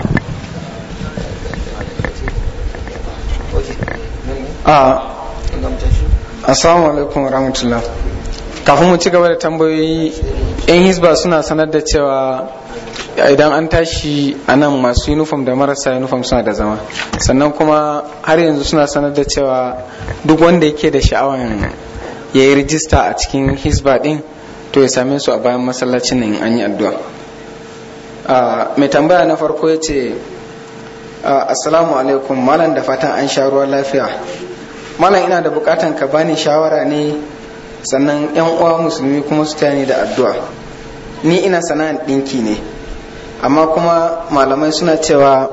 a assalamu alaikum rahmatullah kafin mu ci gaba da tambayoyi yan hisba suna sanar da cewa idan an tashi a nan masu uniform da marasa uniform suna da zama sannan kuma har yanzu suna sanar da cewa duk wanda yake da sha'awan ya yi rijista a cikin hisba din to ya same su a bayan masallacin nan an yi addu'a mai tambaya na farko ya ce assalamu alaikum malam da fatan an sha ruwan lafiya malam ina da bukatan ka bani shawara ne sannan yan uwa musulmi kuma su tani da addu'a ni ina sana'ar ɗinki ne amma kuma malamai suna cewa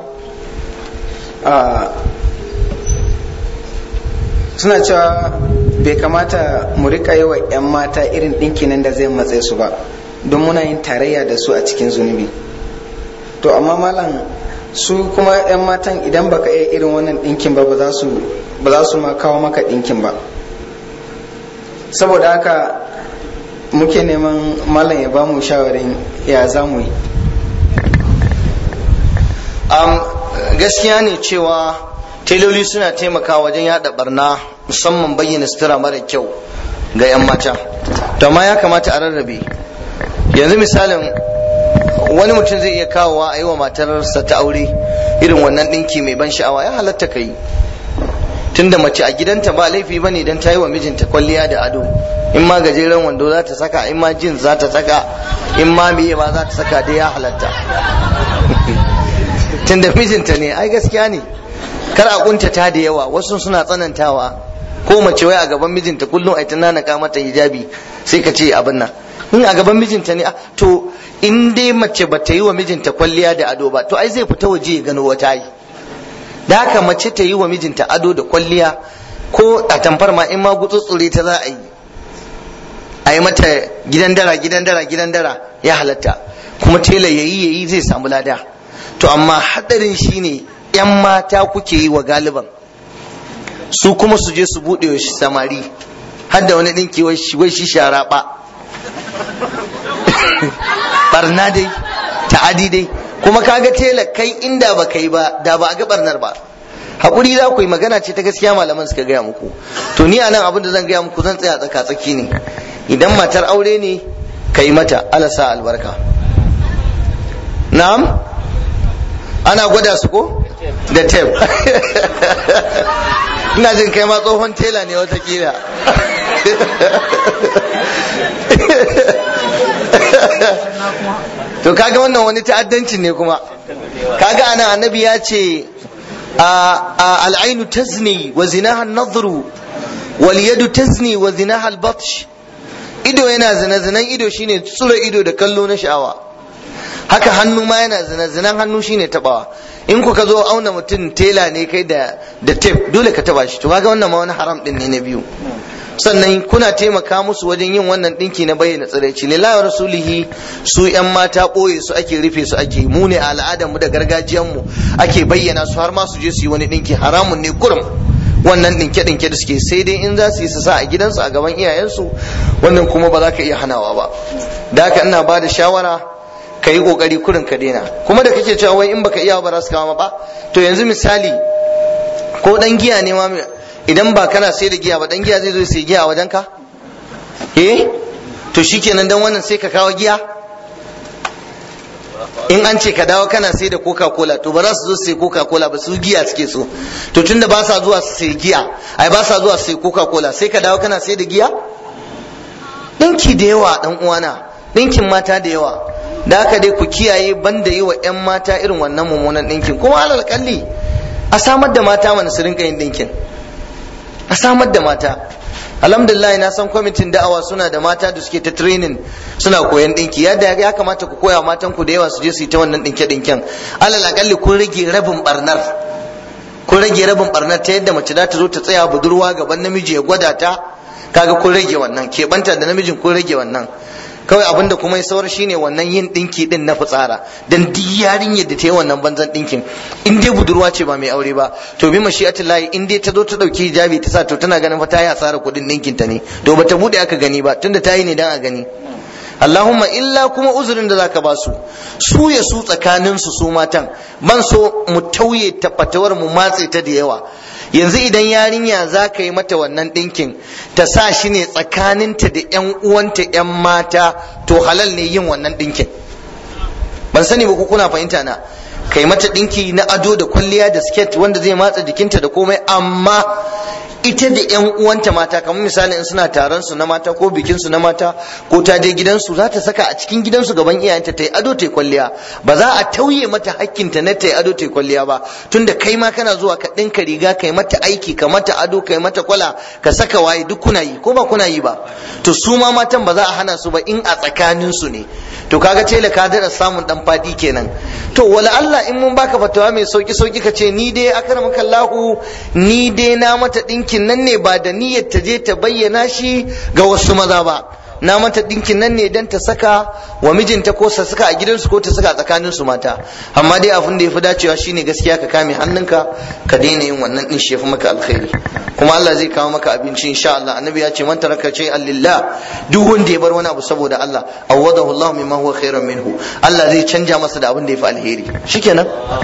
suna cewa bai kamata mu rika yi wa 'yan mata irin ɗinki nan da zai matse su ba don muna yin tarayya da su a cikin zunubi to amma malam su kuma 'yan matan idan baka iya irin wannan ɗinkin ba ba za su ma kawo maka ɗinkin ba saboda haka muke neman malam ya ba mu shawarin ya za mu yi gaskiya ne cewa teloli suna taimakawa wajen yada barna musamman bayyana sutura mara kyau ga 'yan mata to amma ya kamata a rarrabe yanzu misalin wani mutum zai iya kawowa a yi wa matarsa ta aure irin wannan ɗinki mai ban sha'awa ya halatta ka yi tunda mace a gidanta ba laifi bane dan ta yi wa mijinta kwalliya da ado in ma gajeren wando za ta saka in ma jin za ta saka in ma miye ma za ta saka dai ya halatta tunda mijinta ne ai gaskiya ne kar a kuntata da yawa wasu suna tsanantawa ko mace wai a gaban mijinta kullum ai tunana ka mata hijabi sai ka ce abin nan in a gaban mijinta ne to in dai mace ba ta yi wa mijinta kwalliya da ado ba to ai zai fita waje ya gano wata yi da haka mace ta yi wa mijinta ado da kwalliya ko a tamfar ma in ma gutsutsure ta za a yi a yi mata gidan dara gidan dara gidan dara ya halatta kuma tela yayi yayi zai samu lada to amma hadarin shine yan mata kuke yi wa galiban su kuma su je su buɗe wa samari har da wani ɗinki wai shi shara ba barna dai ta'adi dai kuma kaga tela kai inda ba kai ba da ba a ga barnar ba hakuri za ku yi magana ce ta gaskiya malaman suka gaya muku to ni anan abin da zan gaya muku zan tsaya tsaka tsaki ne idan matar aure ne ka yi mata alasa albarka na'am ana gwada su ko da tep ina jin kai ma tsohon tela ne watakila to kaga wannan wani ta'addanci ne kuma kaga ana annabi ya ce al'ainu tazni wa zinaha nadhru wal yadu tazni wa zinaha al-batsh ido yana zina zinan ido shine tsura ido da kallo na sha'awa haka hannu ma yana zina zinan hannu shine tabawa in kuka zo auna mutum tela ne kai da da tape dole ka taba shi to kaga wannan ma wani haram din ne na biyu sannan kuna taimaka musu wajen yin wannan dinki na bayyana tsiraici lillahi rasulihi su yan mata boye su ake rufe su ake mu ne a al'adar mu da gargajiyan mu ake bayyana su har ma su je su yi wani dinki haramun ne kurum wannan dinke dinke da suke sai dai in za su yi su sa a gidansu a gaban iyayensu wannan kuma ba za ka iya hanawa ba da haka ina ba da shawara ka yi kokari kurin ka daina kuma da kake cewa wai in baka iya ba za su kama ba to yanzu misali ko dan giya ne ma idan ba kana sai da giya ba dan giya zai zo sai giya a wajen ka eh to shikenan dan wannan sai ka kawo giya in an ce ka dawo kana sai da coca cola to ba za su zo sai coca cola ba su giya suke so to tunda ba sa zuwa su sai giya ai ba sa zuwa su sai coca cola sai ka dawo kana sai da giya dinki da yawa dan uwana dinkin mata da yawa da haka dai ku kiyaye banda yi wa 'yan mata irin wannan mummunan dinkin kuma alal kalli a samar da mata mana su rinka yin dinkin a samar da mata alhamdulillah na san kwamitin da'awa suna da mata da suke ta training suna koyan dinki yadda ya kamata ku koya matan ku da yawa su je su yi ta wannan dinke dinken alal akalli kun rage rabin barnar kun rage rabin barnar ta yadda mace za ta zo ta tsaya budurwa gaban namiji ya gwada ta kaga kun rage wannan keɓanta da namijin kun rage wannan kawai abinda kuma ya saura shine wannan yin dinki din na fitsara dan duk yarinyar da ta yi wannan banzan dinkin in dai budurwa ce ba mai aure ba to bi mashi'atullahi in dai ta zo ta dauki hijabi ta sa to tana ganin fa ta yi asara kudin dinkin ta ne to bata bude aka gani ba tunda ta yi ne dan a gani Allahumma illa kuma uzurin da zaka ba su su ya su tsakanin su su matan ban so mu tauye tafatawar mu matse ta da yawa yanzu idan yarinya za ka yi mata wannan ɗinkin ta sa shi ne tsakaninta da 'yan uwanta 'yan mata to halal ne yin wannan ɗinkin ban sani ba ku kuna fahimta na kai mata ɗinki na ado da kwalliya da sket wanda zai matsa jikinta da komai amma ita da yan uwanta mata kamar misali in suna taron su na mata ko bikin su na mata ko ta je gidansu za ta saka a cikin gidansu gaban iyayenta ta yi ado ta yi kwalliya ba za a tauye mata hakkinta na ta yi ado ta yi kwalliya ba tunda kai ma kana zuwa ka ɗinka riga kai mata aiki ka mata ado kai mata kwala ka saka waye duk kuna yi ko ba kuna yi ba to su ma matan ba za a hana su ba in a tsakanin su ne to kaga tela ka daɗa samun dan fadi kenan to wala Allah in mun baka fatawa mai sauki sauki ka ce ni dai akramaka Allahu ni dai na mata ɗinkin nan ne ba da niyyar ta je ta bayyana shi ga wasu maza ba na mata ɗinkin nan ne don ta saka wa mijinta ko ta saka a gidansu ko ta saka a tsakanin su mata amma dai abin da ya fi dacewa shine gaskiya ka kame hannunka ka daina yin wannan din shi ya fi maka alkhairi kuma Allah zai kawo maka abinci insha Allah annabi ya ce man taraka shay'an lillah duk wanda ya bar wani abu saboda Allah awadahu Allah mimma huwa khairan minhu Allah zai canja masa da abin da ya fi alheri shikenan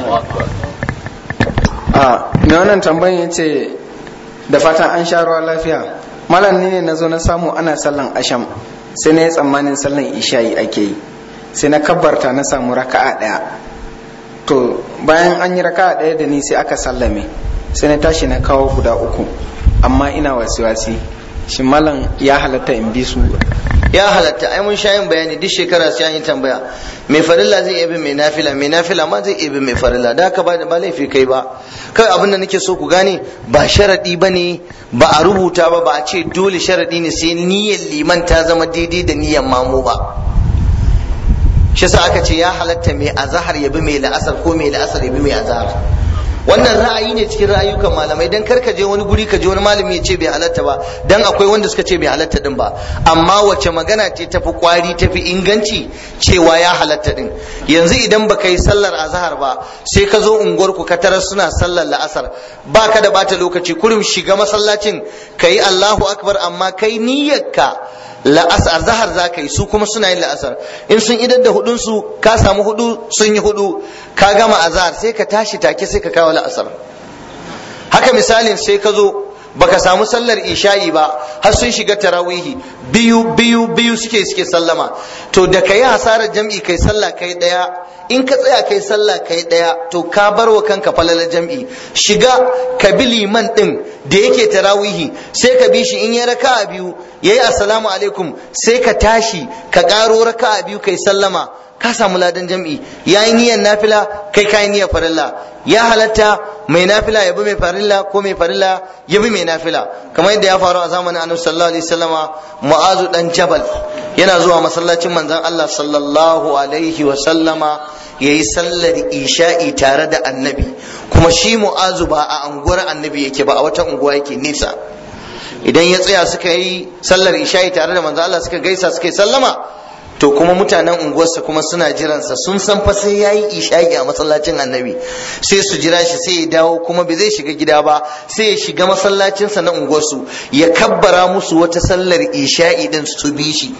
a me wannan tambayin yace da fatan an sha ruwa lafiya malam ne na zo na samu ana sallan asham sai na yi tsammanin sallan isha'i ake yi sai na kabbarta na samu raka'a ɗaya to bayan an yi raka'a ɗaya da ni sai aka sallame sai na tashi na kawo guda uku amma ina wasi-wasi shi malam ya halatta in bi su ya halatta ai mun sha yin bayani duk shekara sai an yi tambaya mai farilla zai iya bin mai nafila mai nafila ma zai iya bin mai farilla da haka ba ba laifi kai ba kai abin da nake so ku gane ba sharadi ba ne ba a rubuta ba ba a ce dole sharadi ne sai niyyar liman ta zama daidai da niyyar mamu ba shi sa aka ce ya halatta mai azahar ya bi mai la'asar ko mai la'asar ya bi mai azahar wannan ra'ayi ne cikin ra'ayukan malamai dan kar ka je wani guri ka je wani malami ya ce bai halatta ba dan akwai wanda suka ce bai halatta din ba amma wace magana ce tafi kwari tafi inganci cewa ya halatta din yanzu idan baka yi sallar azhar ba sai ka zo unguwar ku ka tarar suna sallar la'asar baka da bata lokaci kurum shiga masallacin kayi Allahu akbar amma kai niyyarka la'asar zahar za ka yi su kuma suna yin la'asar in sun idar da hudun su ka samu hudu sun yi hudu ka gama azhar sai ka tashi take sai ka kawo la'asar haka misalin sai ka zo baka samu sallar isha'i ba har sun shiga tarawihi biyu biyu biyu suke suke sallama to da ka yi hasarar jam'i kai sallah kai daya in ka tsaya kai sallah kai daya to ka bar wa kanka falalar jam'i shiga ka bi liman din da yake tarawihi sai ka bi shi in ya raka biyu yayi assalamu alaikum sai ka tashi ka karo raka biyu kai sallama ka samu ladan jam'i yayi niyyar nafila kai kai niyyar farilla ya halatta mai nafila ya bi mai farilla ko mai farilla ya bi mai nafila kamar yadda ya faru a zamanin annabi sallallahu alaihi wasallama mu'azu dan jabal yana zuwa masallacin manzon Allah sallallahu alaihi wasallama yayi sallar isha'i tare da annabi kuma shi mu'azu ba a anguwar annabi yake ba a wata unguwa yake nisa idan ya tsaya suka yi sallar isha'i tare da manzon Allah suka gaisa suka yi sallama to kuma mutanen unguwarsa kuma suna jiransa sun san fa sai yayi isha'i a masallacin annabi sai su jira shi sai ya dawo kuma bai zai shiga gida ba sai ya shiga masallacinsa na unguwarsu ya kabbara musu wata sallar isha'i din su bi shi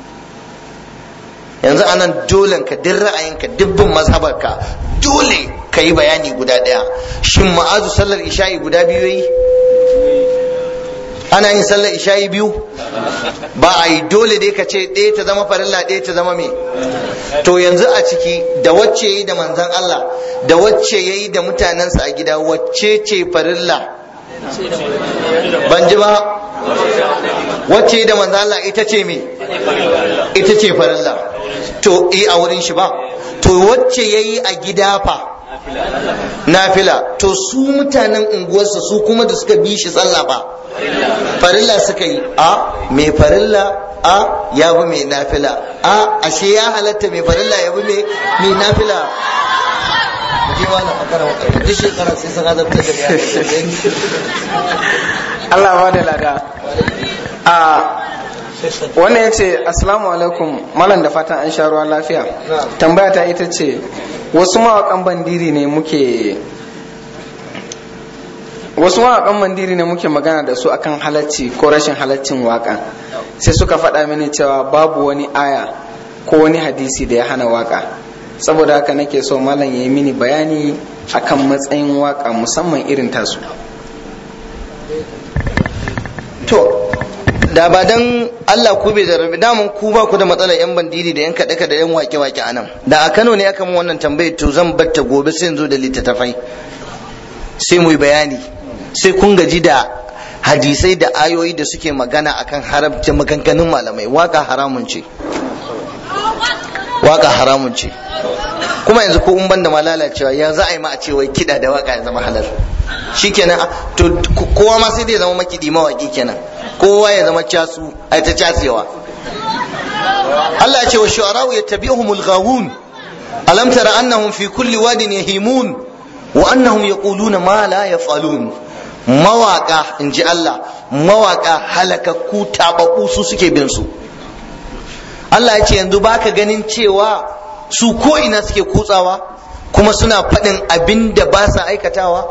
yanzu anan dole ka duk ra'ayinka dubbin mazhabarka dole ka yi bayani guda ɗaya shin ma'azu sallar isha'i guda biyu yi ana yin sallar isha'i biyu ba a yi dole dai ka ce ɗaya ta zama farilla ɗaya ta zama me to yanzu a ciki da wacce yi da manzan Allah da wacce ya yi da mutanensa a gida wacce ce farilla ban ji ba wacce yi da manzan Allah ita ce me ita ce farilla to yi a wurin shi ba to wacce ya yi a gida fa nafila to su mutanen unguwarsa su kuma da suka bi shi sallah ba farilla suka yi a mai farilla a ya bi mai nafila a ashe ya halatta mai farilla ya bi mai nafila ji ma na fakara wa duk shekara sai sun azabta da Allah ba da lada a wannan ya ce assalamu alaikum malam da fatan an sha ruwa lafiya tambaya ta ita ce wasu mawakan bandiri ne muke wasu mawakan bandiri ne muke magana da su akan halacci ko rashin halaccin waka sai suka faɗa mini cewa babu wani aya ko wani hadisi da ya hana waka saboda haka nake so malam ya yi mini bayani akan matsayin waka musamman irin tasu to da ba dan Allah ku bai zarrabe damun ku ba ku da matsalar yan bandiri da yan kaɗe da yan wake wake a nan da a Kano ne aka min wannan tambayar to zan batta gobe sai in zo da littattafai sai mu yi bayani sai kun gaji da hadisai da ayoyi da suke magana akan haramcin maganganun malamai waka haramun ce waka haramun ce kuma yanzu ko in banda ma lalacewa ya za a yi ma a ce wai kiɗa da waka ya zama halal shikenan to kowa ma sai dai zama makiɗi mawaki kenan kowa ya zama casu ai ta casewa Allah ya ce wa shu'ara'u yattabi'uhumul ghawun alam tara annahum fi kulli wadin yahimun wa annahum yaquluna ma la yaf'alun mawaka inji Allah mawaka halakakku tababbu su suke bin su Allah ya ce yanzu baka ganin cewa su ko ina suke kutsawa kuma suna faɗin abin da ba sa aikatawa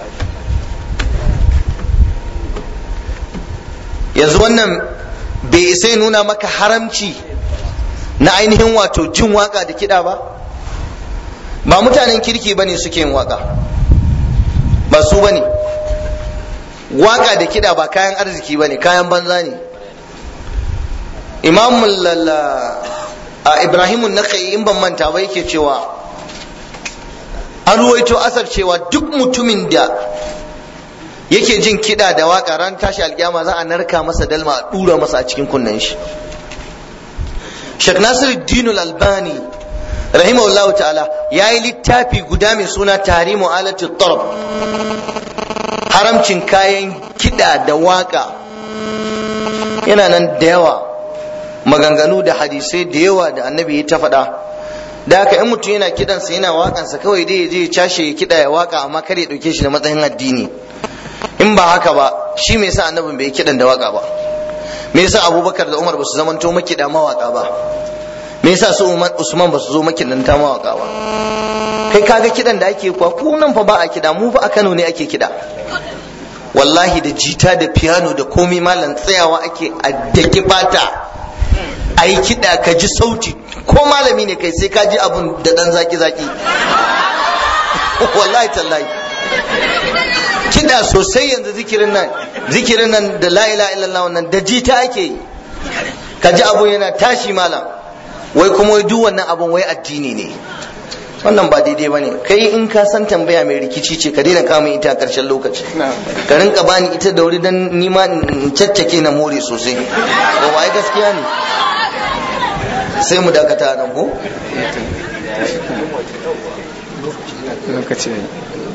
yanzu wannan bai isa nuna maka haramci na ainihin wato jin waka da kiɗa ba ba mutanen kirki bane suke yin waka ba su bane waka da kiɗa ba kayan arziki bane kayan banza ne imam a ibrahimun na in ban manta ba yake cewa an ruwaito asar cewa duk mutumin da yake jin kiɗa da waka ran tashi alkiyama za a narka masa dalma a ɗura masa a cikin kunnen shi Sheikh Nasiruddin Al-Albani rahimahullah ta'ala yayi littafi guda mai suna Tahrimu alati tarab haramcin kayan kiɗa da waka yana nan da yawa maganganu da hadisai da yawa da annabi ya ta faɗa da haka in mutum yana kidansa yana wakansa kawai dai ya je ya cashe ya kiɗa ya waka amma kar ya ɗauke shi da matsayin addini in ba haka ba shi me yasa annabin bai kidan da waka ba me yasa abubakar da umar ba su zamanto makida mawaka ba me yasa su usman ba su zo makidanta mawaka ba kai kaga kidan da ake kuwa ku nan fa ba a kida mu fa a Kano ne ake kida wallahi da jita da piano da komai malam tsayawa ake a daki fata a yi kiɗa ka ji sauti ko malami ne kai sai ka ji abun da ɗan zaki-zaki wallahi tallahi kiɗa sosai yanzu zikirin nan zikirin nan da la ilaha illallah wannan da jita ake yi ka ji abu yana tashi malam wai kuma wai duk wannan abun wai addini ne wannan ba daidai ba ne kai in ka san tambaya mai rikici ce ka daina kama ita a ƙarshen lokaci ka rinka bani ita da wuri don nima in caccake na more sosai ba wai gaskiya ne sai mu dakata nan ko lokaci